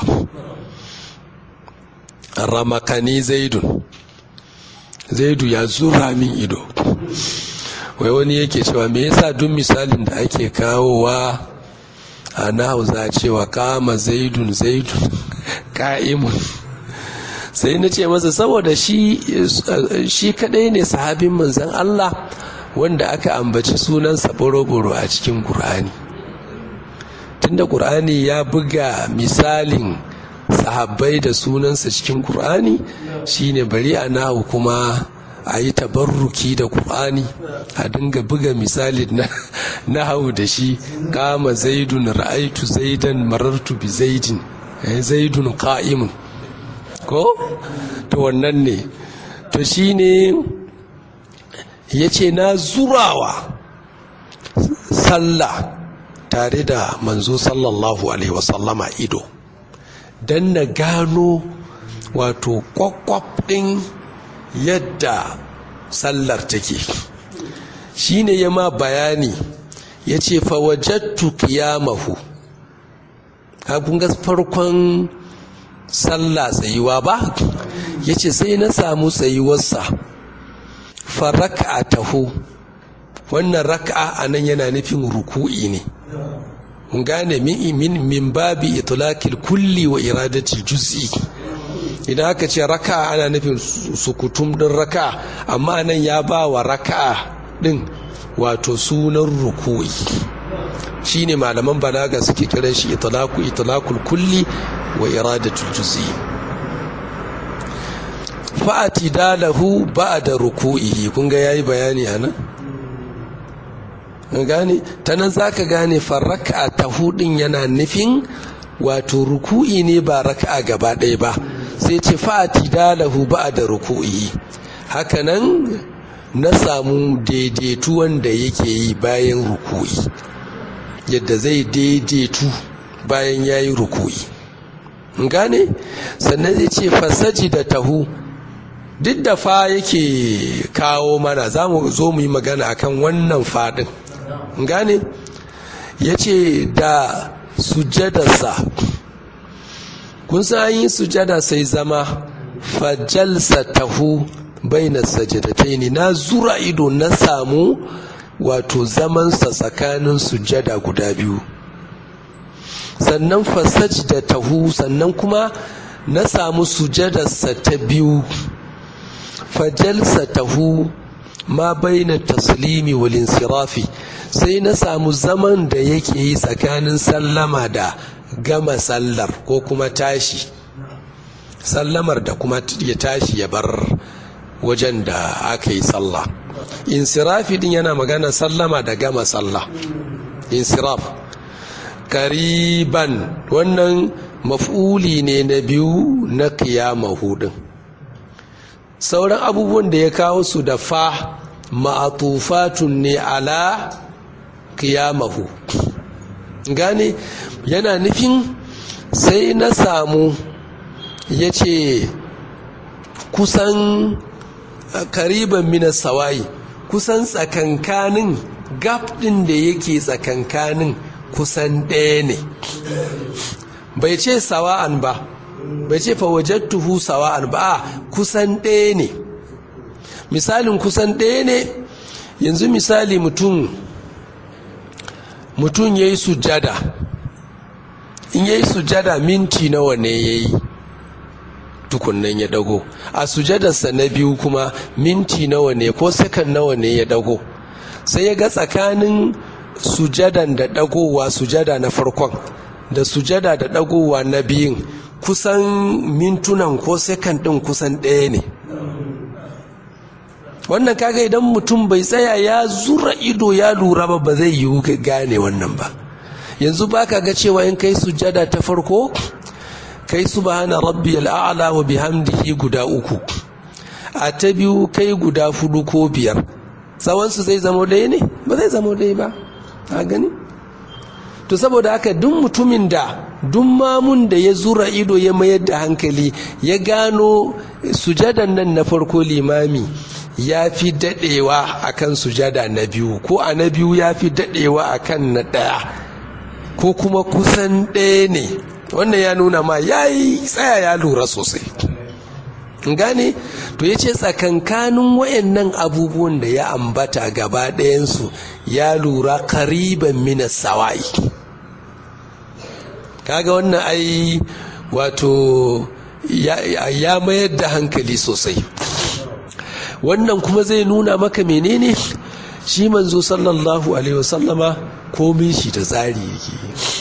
ramaka ne zaidun zaidu ya zura min ido wai wani yake cewa me yasa duk misalin da ake kawowa a nahu za cewa kama zaidun zaidun ka'imun sai na ce masa saboda shi shi kadai ne sahabin manzan Allah wanda aka ambaci sunansa boro-boro a cikin Kur'ani tunda Kur'ani ya buga misalin sahabbai da sunansa cikin Kur'ani shine bari a nahu kuma a yi tabarruki da Kur'ani a dinga buga misali na hau da shi kama zaidun ra'aitu zaidan marartu bi zaidin zaidun ka'imun ko to wannan ne to shi ne ya ce na zurawa sallah tare da manzo sallallahu alaihi wasallama ido don na gano wato kwakwaf ɗin yadda sallar take shi ne ya ma bayani ya ce fawajattu kiyamahu kakun ga farkon sallah tsayuwa ba ya ce sai na samu tsayuwarsa faraka taho wannan raka'a a nan yana nufin ruku'i ne gane min min babi itlaqil kulli wa iradatil juz'i idan aka ce raka ana nufin sukutum din raka amma nan ya ba wa raka din wato sunan ruku'i shine malaman balaga suke kiran shi itlaqu itlaqul kulli wa iradatul juz'i fa'ati dalahu ba'da ruku'ihi kun ga yayi bayani anan gane ta nan za ka gane farraka ta hudun yana nufin wato ruku'i ne ba raka'a gaba ɗaya ba sai ce fa'ati dalahu ba da ruku'i hakanan na samu daidaitu wanda yake yi bayan ruku'i yadda zai daidaitu bayan ya yi ruku'i gane sannan zai ce fasaji da tahu duk da fa yake kawo mana za mu zo mu yi magana akan wannan fadin gane ya ce da sujadarsa kun san yi sujada sai zama fajalsa tahu baina sajadataini na zura ido na samu wato zamansa tsakanin sujada guda biyu sannan fasaj da tahu sannan kuma na samu sujadarsa ta biyu fajalsa tahu ma baina taslimi wal insirafi sai na samu zaman da yake yi tsakanin sallama da gama sallar ko kuma tashi sallamar da kuma ya tashi ya bar wajen da aka yi sallah insirafi din yana magana sallama da gama sallah insiraf kariban wannan maf'uli ne na biyu na kiyamahu din sauran abubuwan da ya kawo su da fa ma'atufatun ne ala kiyamahu gane yana nufin sai na samu ya ce kusan kariban mina sawayi kusan tsakankanin gap ɗin da yake tsakankanin kusan ɗaya ne bai ce sawa'an ba bai ce fawajattuhu sawa'an ba a kusan ɗaya ne misalin kusan ɗaya ne yanzu misali mutum mutum ya yi sujada in ya yi sujada minti nawa ne ya yi tukunnan ya dago a sujadarsa na biyu kuma minti nawa ne ko sakan nawa ne ya dago sai ya ga tsakanin sujadan da dagowa sujada na farkon da sujada da dagowa na biyun kusan mintunan ko sakan din kusan ɗaya ne wannan kaga idan mutum bai tsaya ya zura ido ya lura ba ba zai yiwu gane wannan ba yanzu baka ga cewa in kai sujada ta farko kai subhana rabbiyal a'la wa bihamdihi guda uku a ta biyu kai guda fudu ko biyar tsawonsu zai zama ɗaya ne ba zai zama ɗaya ba a gani to saboda haka duk mutumin da duk mamun da ya zura ido ya mayar da hankali ya gano sujadan nan na farko limami ya fi daɗewa akan sujada na biyu ko a na biyu ya fi daɗewa akan na ɗaya ko kuma kusan ɗaya ne wannan ya nuna ma ya yi tsaya ya lura sosai gane to ya ce tsakankanin wayannan abubuwan da ya ambata gaba ɗayansu ya lura kariban minas sawa'i kaga wannan ai wato ya mayar da hankali sosai wannan kuma zai nuna maka menene shi manzo sallallahu alaihi wasallama komin shi da tsari yake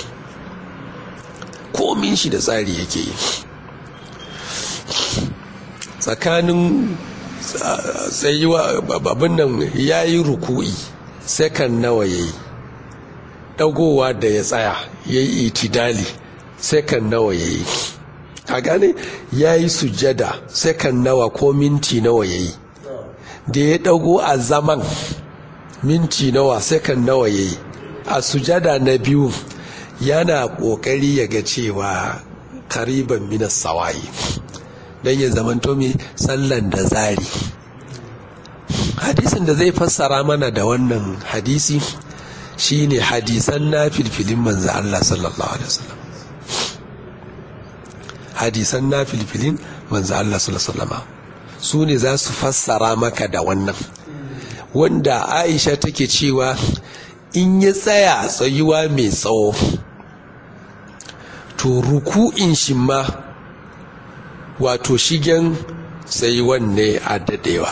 komin shi da tsari yake yi tsakanin tsayuwa babin nan ya yi ruku'i sekan nawa ya yi ɗagowa da ya tsaya ya yi itidali sekan nawa ya yi a gane ya yi sujada sekan nawa ko minti nawa ya yi da ya ɗago a zaman minti nawa sekan nawa ya yi a sujada na biyu yana ƙoƙari ya ga cewa kariban minas sawayi don ya zamanto mai sallan da zari hadisin da zai fassara mana da wannan hadisi shine hadisan na filfilin manzo Allah sallallahu alaihi wasallam hadisan na filfilin manzo Allah sallallahu alaihi wasallam su ne za su fassara maka da wannan wanda Aisha take cewa in ya tsaya tsayuwa mai tsawo to ruku'in shi ma wato shigen tsayuwan ne a dadewa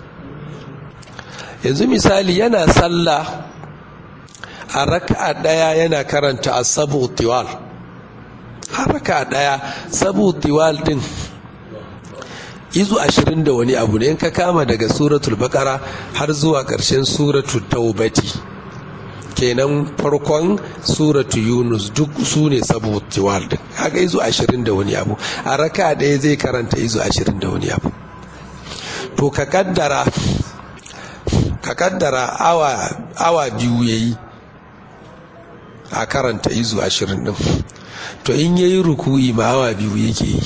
yanzu misali yana sallah a raka daya yana karanta a sabu tiwal a raka daya sabu tiwal din izu ashirin da wani abu ne in ka kama daga suratul bakara har zuwa ƙarshen suratul taubati kenan farkon suratu yunus duk su ne saboda tiwal din haka izu ashirin da wani abu a raka ɗaya zai karanta izu ashirin da wani abu to ka kaddara ka kaddara awa, awa biyu ya yi a karanta izu ashirin din to in ya yi ruku'i ma awa biyu yake yi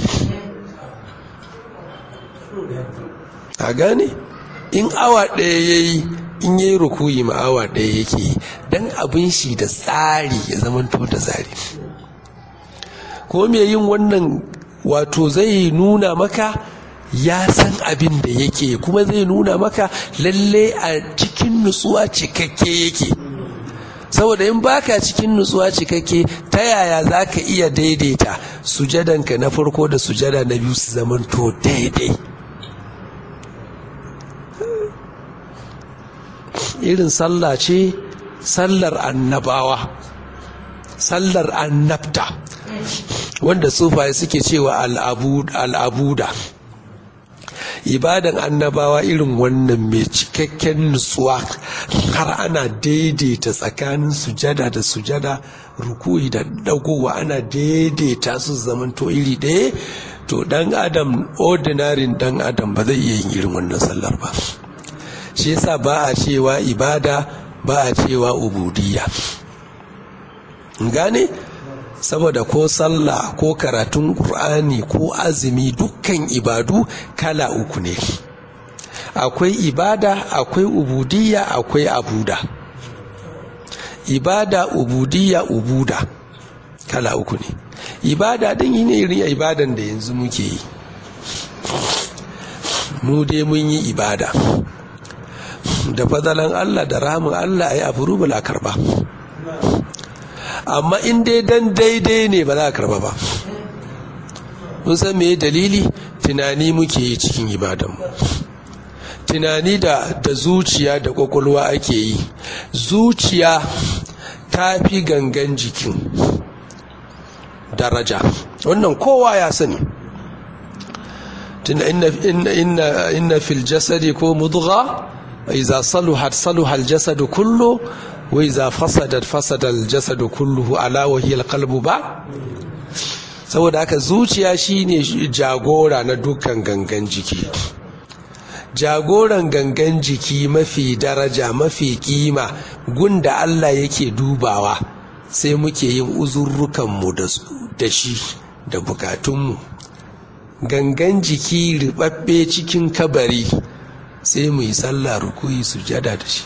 a gane in awa ɗaya ya yi in yi rukuyi ma awa ɗaya yake yi don abin shi da tsari ya zamanto da tsari ko me yin wannan wato zai nuna maka ya san abin da yake kuma zai nuna maka lalle a cikin nutsuwa cikakke yake saboda in baka cikin nutsuwa cikakke ta yaya za ka iya daidaita sujadanka na farko da sujada na biyu su zamanto daidai irin sallah ce sallar annabawa sallar annabta wanda sufaye suke cewa al'abuda ibadan annabawa irin wannan mai cikakken nutsuwa har ana daidaita tsakanin sujada da sujada rukuyi da dagowa ana daidaita su zamanto iri ɗaya to dan adam ordinarin dan adam ba zai iya yin irin wannan sallar ba shi yasa ba a cewa ibada ba a cewa ubudiyya gane saboda ko sallah ko karatun qur'ani ko azumi dukkan ibadu kala uku ne akwai ibada akwai ubudiyya akwai abuda ibada ubudiyya ubuda kala uku ne ibada din yi ne irin ibadan da yanzu muke yi mu dai mun yi ibada da fadalan Allah da rahamin Allah ai abu rubula karba amma in dai dan daidai ne ba za a karba ba mun san me dalili tunani muke yi cikin ibadanmu tunani da da zuciya da kwakwalwa ake yi zuciya ta fi gangan jikin daraja wannan kowa ya sani tunda inna inna fil jasadi ko mudgha iza saluhat saluha al jasadu kullu wa iza fasadat fasada al jasadu kulluhu ala wa hiya al qalbu ba saboda haka zuciya shine jagora na dukkan gangan jiki jagoran gangan jiki mafi daraja mafi kima gunda Allah yake dubawa sai muke yin uzurrukanmu da shi da bukatunmu gangan jiki ribabbe cikin kabari sai mu yi sallah rukuyi sujada da shi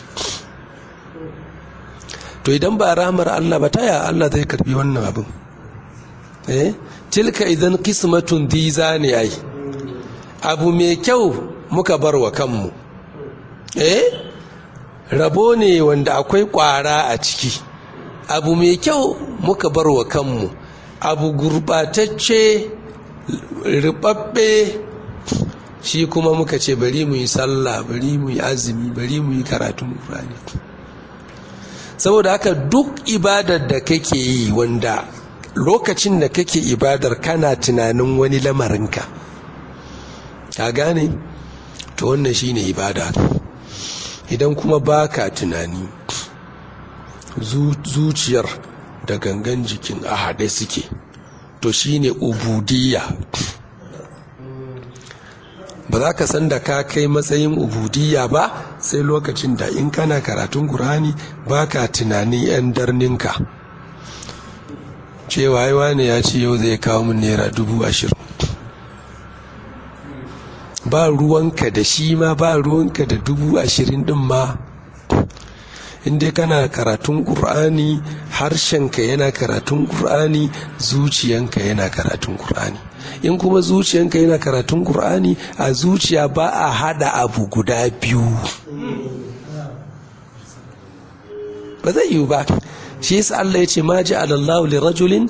to idan ba ramar Allah ba taya Allah zai karbi wannan abin eh tilka idan qismatun diza ne ai abu mai kyau muka bar wa kanmu eh rabo ne wanda akwai kwara a ciki abu mai kyau muka bar wa kanmu abu gurbatacce ribabbe shi kuma muka ce bari mu yi sallah bari mu yi azumi bari mu yi karatun Qur'ani saboda haka duk ibadar da kake yi wanda lokacin da kake ibadar kana tunanin wani lamarinka ka gane to wannan shine ibada idan kuma baka tunani zuciyar da gangan jikin a haɗe suke to shine ubudiyya ba za ka san da ka kai matsayin ubudiyya ba sai lokacin da in kana karatun ƙur'ani ba ka tunanin 'yan darninka cewa yi ne ya ce yau zai kawo min naira dubu ashirin ba ruwanka da shi ma ba ruwanka da dubu ashirin din ma inda kana karatun ƙur'ani harshenka yana karatun ƙur'ani zuciyanka yana karatun ƙur'ani in kuma zuciyanka yana karatun ƙur'ani a zuciya ba a hada abu guda biyu ba zai yiwu ba shi yasa Allah ya ce ma ji alallahu li rajulin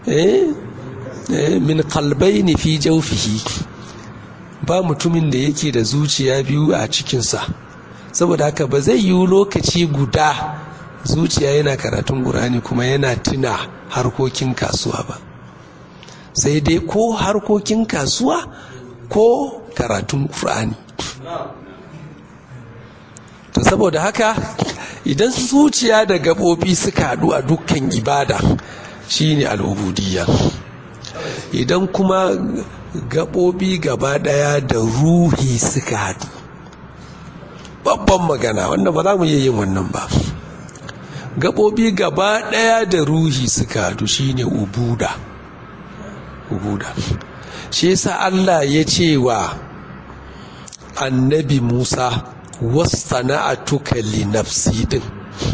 min qalbayni fi jawfihi ba mutumin da yake da zuciya biyu a cikinsa saboda haka ba zai yiwu lokaci guda zuciya yana karatun ƙur'ani kuma yana tuna harkokin kasuwa ba sai dai ko harkokin kasuwa ko karatun ƙur'ani to saboda haka idan zuciya da gaɓoɓi suka haɗu a dukkan ibada shine al'ubudiyya idan kuma gaɓoɓi gaba ɗaya da ruhi suka haɗu babban magana wanda ba za mu iya yin wannan ba gaɓoɓi gaba ɗaya da ruhi suka haɗu shine ubuda ubuda shi yasa Allah ya ce wa annabi Musa wasana'atuka li nafsi din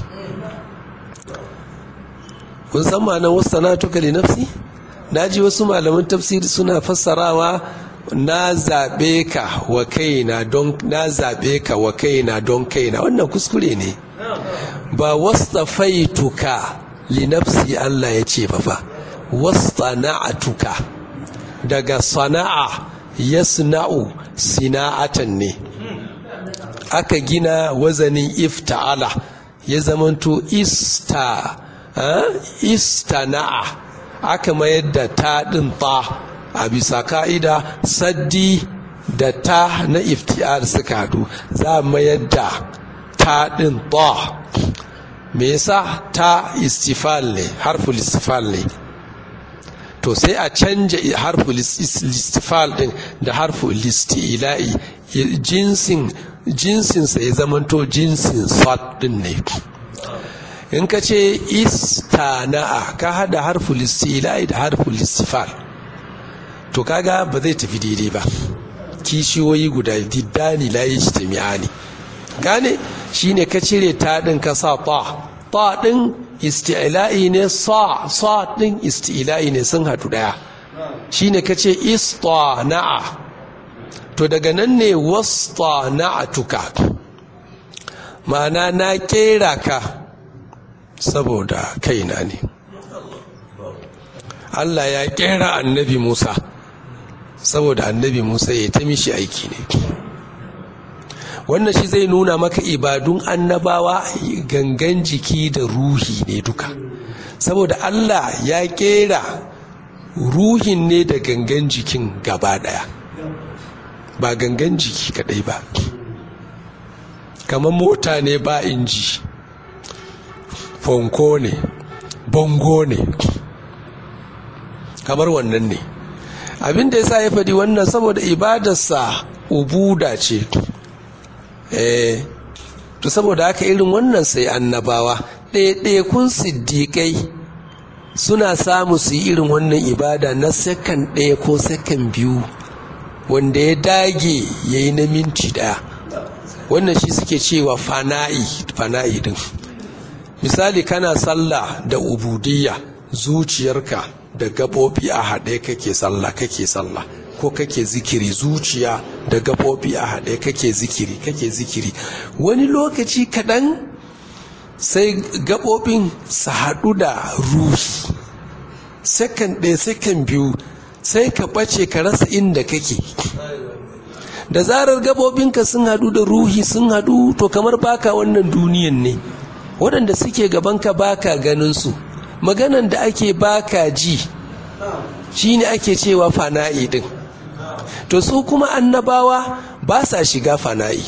kun san ma'anar wasana'atuka li nafsi naji wasu malaman tafsiri suna fassarawa na zaɓe ka wa kaina don na zaɓe ka wa kaina don kaina wannan kuskure ne ba wastafaituka li nafsi Allah ya ce ba fa wasana'atuka daga sana'a yasna'u sina'atan ne aka gina wazanin ifta'ala ya zamanto ista istana'a aka mayar da ta ɗin ta a bisa ka'ida saddi da ta na ifti'ar suka haɗu za a mayar da ta ɗin ta me yasa ta istifal ne harful istifal ne to sai a canja harfu listifal din da harfu listi'ila'i jinsin jinsinsa ya zamanto jinsin sat din ne in ka ce istana'a ka hada harfu listi'ila'i da harfu listifal to kaga ba zai tafi daidai ba kishiyoyi guda diddani la yajtami'ani gane shine ka cire ta din ka sa ta ta din isti'la'i ne sa sa din isti'la'i ne sun hadu daya shine kace istana'a to daga nan ne wastana'atuka ma'ana na kera ka saboda kaina ne Allah ya kera annabi Musa saboda annabi Musa ya ta mishi aiki ne wannan shi zai nuna maka ibadun annabawa gangan jiki da ruhi ne duka saboda Allah ya kera ruhin ne da gangan jikin gaba daya ba gangan jiki kadai ba kamar mota ne ba inji fonko ne bongo ne kamar wannan ne abin da ya sa ya faɗi wannan saboda ibadarsa ubuda ce eh to saboda haka irin wannan sai annabawa ɗaya-ɗaya siddiƙai suna samu su yi irin wannan ibada na sakan ɗaya ko sakan biyu wanda ya dage ya yi na minti ɗaya wannan shi suke cewa fana'i fana'i din misali kana sallah da ubudiyya zuciyarka da gaɓoɓi a haɗe kake sallah kake sallah ko kake zikiri zuciya da gaɓoɓi a haɗe kake zikiri kake zikiri wani lokaci kaɗan sai gaɓoɓin su haɗu da ruhi sakan ɗaya sakan biyu sai ka ɓace ka rasa inda kake da zarar gaɓoɓinka sun haɗu da ruhi sun haɗu to kamar baka wannan duniyan ne waɗanda suke gabanka baka ganin su maganan da ake baka ji shine ake cewa fana'i din to su kuma annabawa ba sa shiga fana'i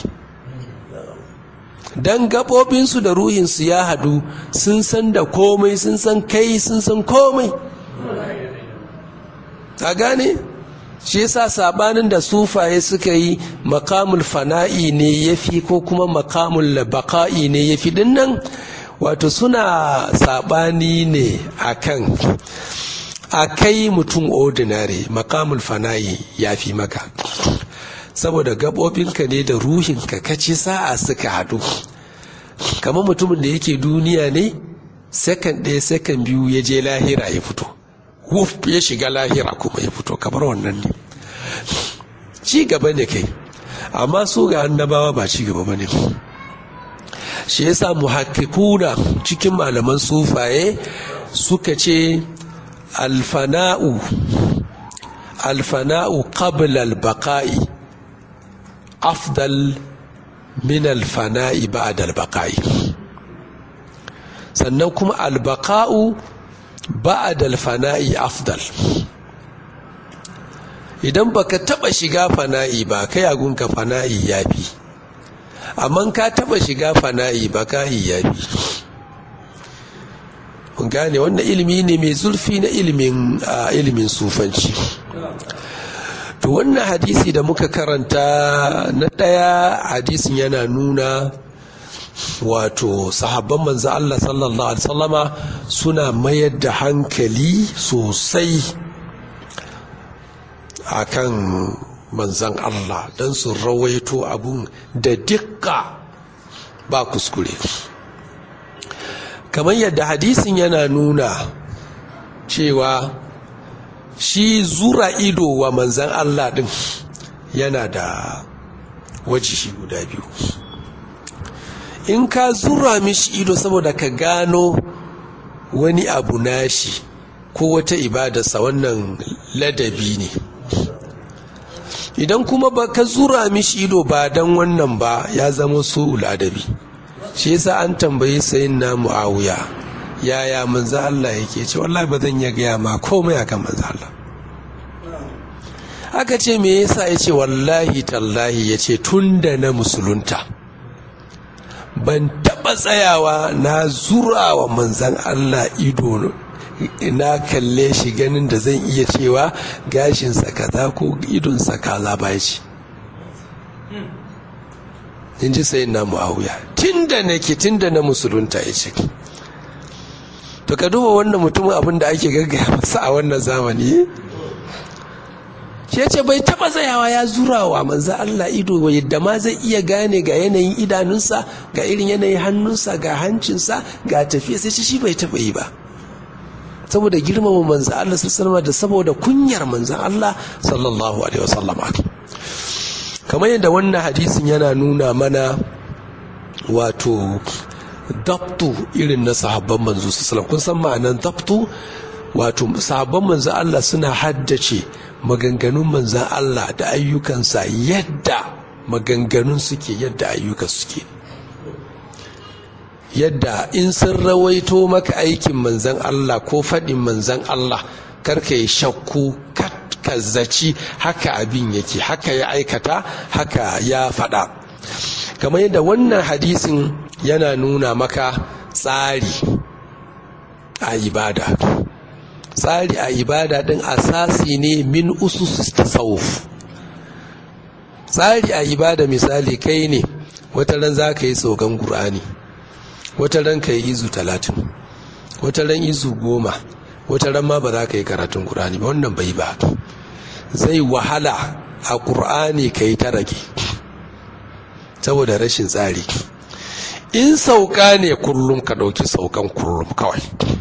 don gaɓoɓinsu da ruhinsu ya haɗu sun san da komai sun san kai sun san komai a gane shi yasa sabanin da sufaye suka yi makamul fana'i ne ya fi ko kuma makamul baka'i ne ya fi dinnan wato suna sabani ne akan a kai mutum ordinary makamul fana'i ya fi maka saboda gaɓoɓinka ne da ruhinka kaci sa'a suka haɗu kamar mutumin da yake duniya ne sakan ɗaya sakan biyu ya je lahira ya fito wuf ya shiga lahira kuma ya fito kamar wannan ne ci gaba ne kai amma su ga annabawa ba ci gaba ba ne shi yasa muhakkikuna cikin malaman sufaye suka ce alfana'u alfana'u qabla albaqa'i afdal min alfana'i ba'da albaqa'i sannan kuma albaqa'u ba'da alfana'i afdal idan baka taba shiga fana'i ba kai agunka fana'i yafi amma ka taba shiga fana'i ba ka yafi mun gane wannan ilimi ne mai zurfi na ilimin ilimin sufanci to wannan hadisi da muka karanta na ɗaya hadisin yana nuna wato sahabban manzo Allah sallallahu alaihi wasallama suna mayar da hankali sosai akan manzan Allah don su rawaito abun da dukka ba kuskure kamar yadda hadisin yana nuna cewa shi zura ido wa manzan Allah din yana da wajihi guda biyu in ka zura mishi ido saboda ka gano wani abu nashi ko wata ibadarsa wannan ladabi ne idan kuma ba ka zura mishi ido ba don wannan ba ya zama su ladabi shi yasa an tambayi sayin na mu'awiya yaya manzo Allah yake ce wallahi ba zan iya gaya ma komai akan manzo Allah aka ce me yasa ya ce wallahi tallahi ya ce tun da na musulunta ban taɓa tsayawa na zura wa manzan Allah ido na kalle shi ganin da zan iya cewa gashinsa kaza ko idonsa kaza ba ce in ji sayin na mu'awiya tun da nake tun da na musulunta ya ce to ka duba wannan mutumin abin da ake gaggaya masa a wannan zamani shi ce bai taba tsayawa ya zura wa manzo Allah ido yadda ma zai iya gane ga yanayin idanunsa ga irin yanayin hannunsa ga hancinsa ga tafiya sai shi bai taba yi ba saboda girmama manzo Allah sallallahu da saboda kunyar manzo Allah sallallahu alaihi wasallam kamar yadda wannan hadisin yana nuna mana wato dabtu irin na sahabban manzo sallallahu kun san ma'anan dabtu wato sahabban manzo Allah suna haddace maganganun manzan Allah da ayyukansa yadda maganganun suke yadda ayyuka suke yadda in sun rawaito maka aikin manzan Allah ko faɗin manzan Allah karka yi shakku ka zaci haka abin yake haka ya aikata haka ya faɗa kamar yadda wannan hadisin yana nuna maka tsari a ibada tsari a ibada din asasi ne min usus tasawuf tsari a ibada misali kai ne wata ran za ka yi tsogon ƙur'ani wata ran ka yi izu talatin wata ran izu goma wata ran ma ba za ka yi karatun ƙur'ani ba wannan bai ba zai wahala a ƙur'ani ka yi ta rage saboda rashin tsari in sauka ne kullum ka ɗauki saukan kullum kawai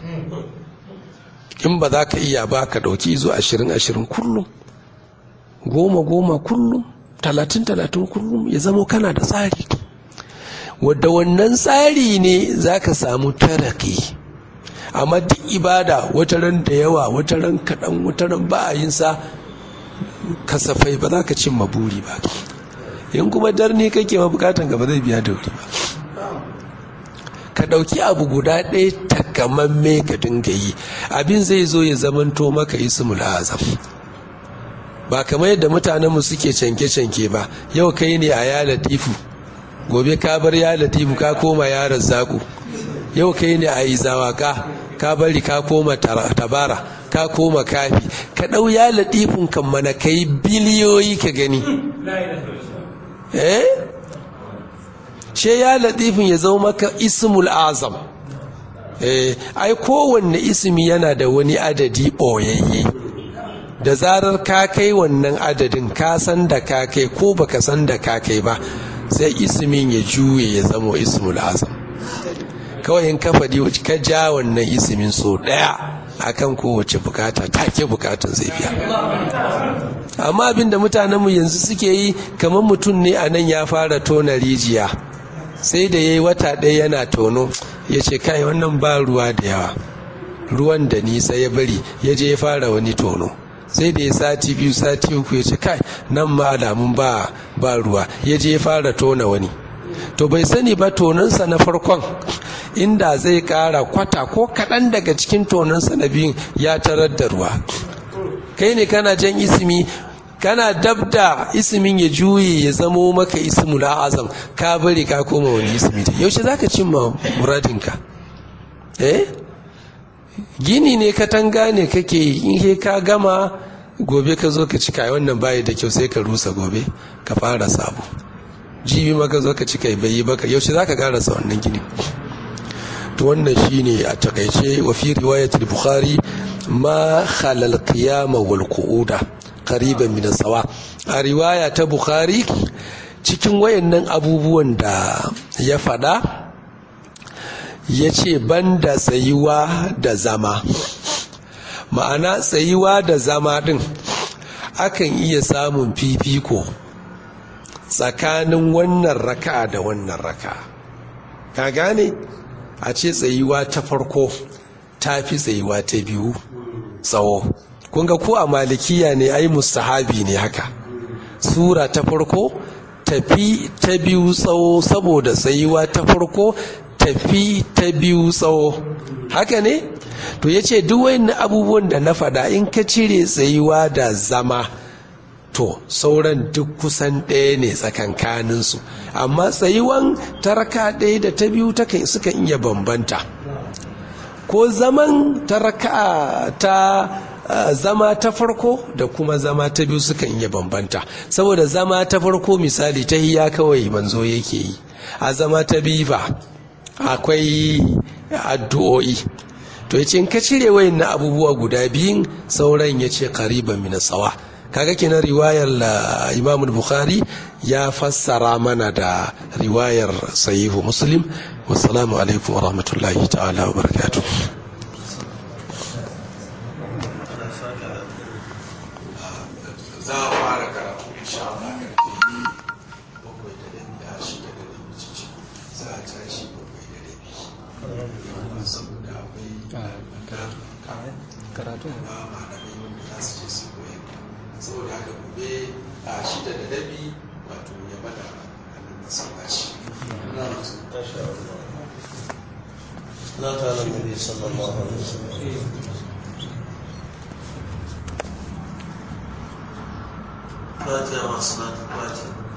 in ba za ka iya ba ka ɗauki izo ashirin ashirin kullum goma goma kullum talatin talatin kullum ya zamo kana da tsari wadda wannan tsari ne za ka samu taraki amma duk ibada wata ran da yawa wata ran kaɗan wata ran ba a yin sa kasafai ba za ka cimma buri ba in kuma darni kake ma bukatan ka ba zai biya da wuri ba ka ɗauki abu guda ɗaya takamamme ka dinga yi abin zai zo ya zamanto maka ismul azam ba kamar yadda mutanenmu suke canke-canke ba yau kai ne a ya latifu gobe ka bar ya latifu ka koma yaran zaku yau kai ne a izawaka ka bari ka koma tabara ka koma kafi ka ɗau ya latifun kan mana ka yi biliyoyi ka gani eh she ya latifin ya zama maka ismul azam eh ai kowanne ismi yana da wani adadi ɓoyayye da zarar ka kai wannan adadin ka san da ka kai ko baka san da ka kai ba sai ismin ya juye ya zama ismul azam kawai in ka faɗi ka ja wannan ismin so ɗaya akan kowace bukata take bukatun zai biya amma abinda mutanenmu yanzu suke yi kamar mutum ne a nan ya fara tona rijiya sai da ya yi wata ɗaya yana tono ya ce kai wannan ba ruwa da yawa ruwan da nisa ya bari ya je ya fara wani tono sai da ya sati biyu sati uku ya ce kai nan ma alamun ba ba ruwa ya je ya fara tona wani to bai sani ba tonansa na farkon inda zai kara kwata ko kaɗan daga cikin tonansa na biyun ya tarar da ruwa kai ne kana jan ismi kana dabda ismin ya juye ya zamo maka ismul azam ka bari ka koma wani ismi yaushe zaka cimma muradinka eh gini ne katanga ne kake yi in he ka gama gobe ka zo ka cika wannan bayi da kyau sai ka rusa gobe ka fara sabo jibi ma ka zo ka cika bai yi baka yaushe zaka karasa wannan gini to wannan shine a takaice wa fi riwayatul bukhari ma khalal qiyama wal qu'uda qariban min sawa a riwaya ta bukhari cikin wayannan abubuwan da ya fada ya ce banda tsayuwa da zama ma'ana tsayuwa da zama din akan iya samun fifiko tsakanin wannan raka da wannan raka ka gane a ce tsayuwa ta farko ta fi tsayuwa ta biyu tsawo kunga ko a malikiya ne ai mustahabi ne haka sura ta farko tafi ta biyu tsawo saboda tsayuwa ta farko tafi ta biyu tsawo haka ne to ya ce duk wani abubuwan da na faɗa in ka cire tsayuwa da zama to sauran duk kusan ɗaya ne tsakankaninsu amma tsayuwan taraka ɗaya da ta biyu sukan iya bambanta ko zaman taraka ta zama ta farko da kuma zama ta biyu sukan iya bambanta saboda zama ta farko misali ta hiya kawai manzo yake yi a zama ta biyu ba akwai addu'o'i to ya ce in ka cire wayan na abubuwa guda biyun sauran ya ce kariban mina tsawa kaga kenan riwayar imam bukhari ya fassara mana da riwayar sahihu muslim wassalamu alaikum wa rahmatullahi ta'ala wa barakatuh za a fara karatu insha Allah bakwai da rabi a shida da rabi ciki za a tashi bakwai da rabi saboda akwai karatu ba malamai wanda za su je su koyar saboda haka gobe a shida da rabi wato ya bada a nan masallaci لا تعالى النبي صلى الله عليه وسلم فاتحة مع صلاة الفاتحة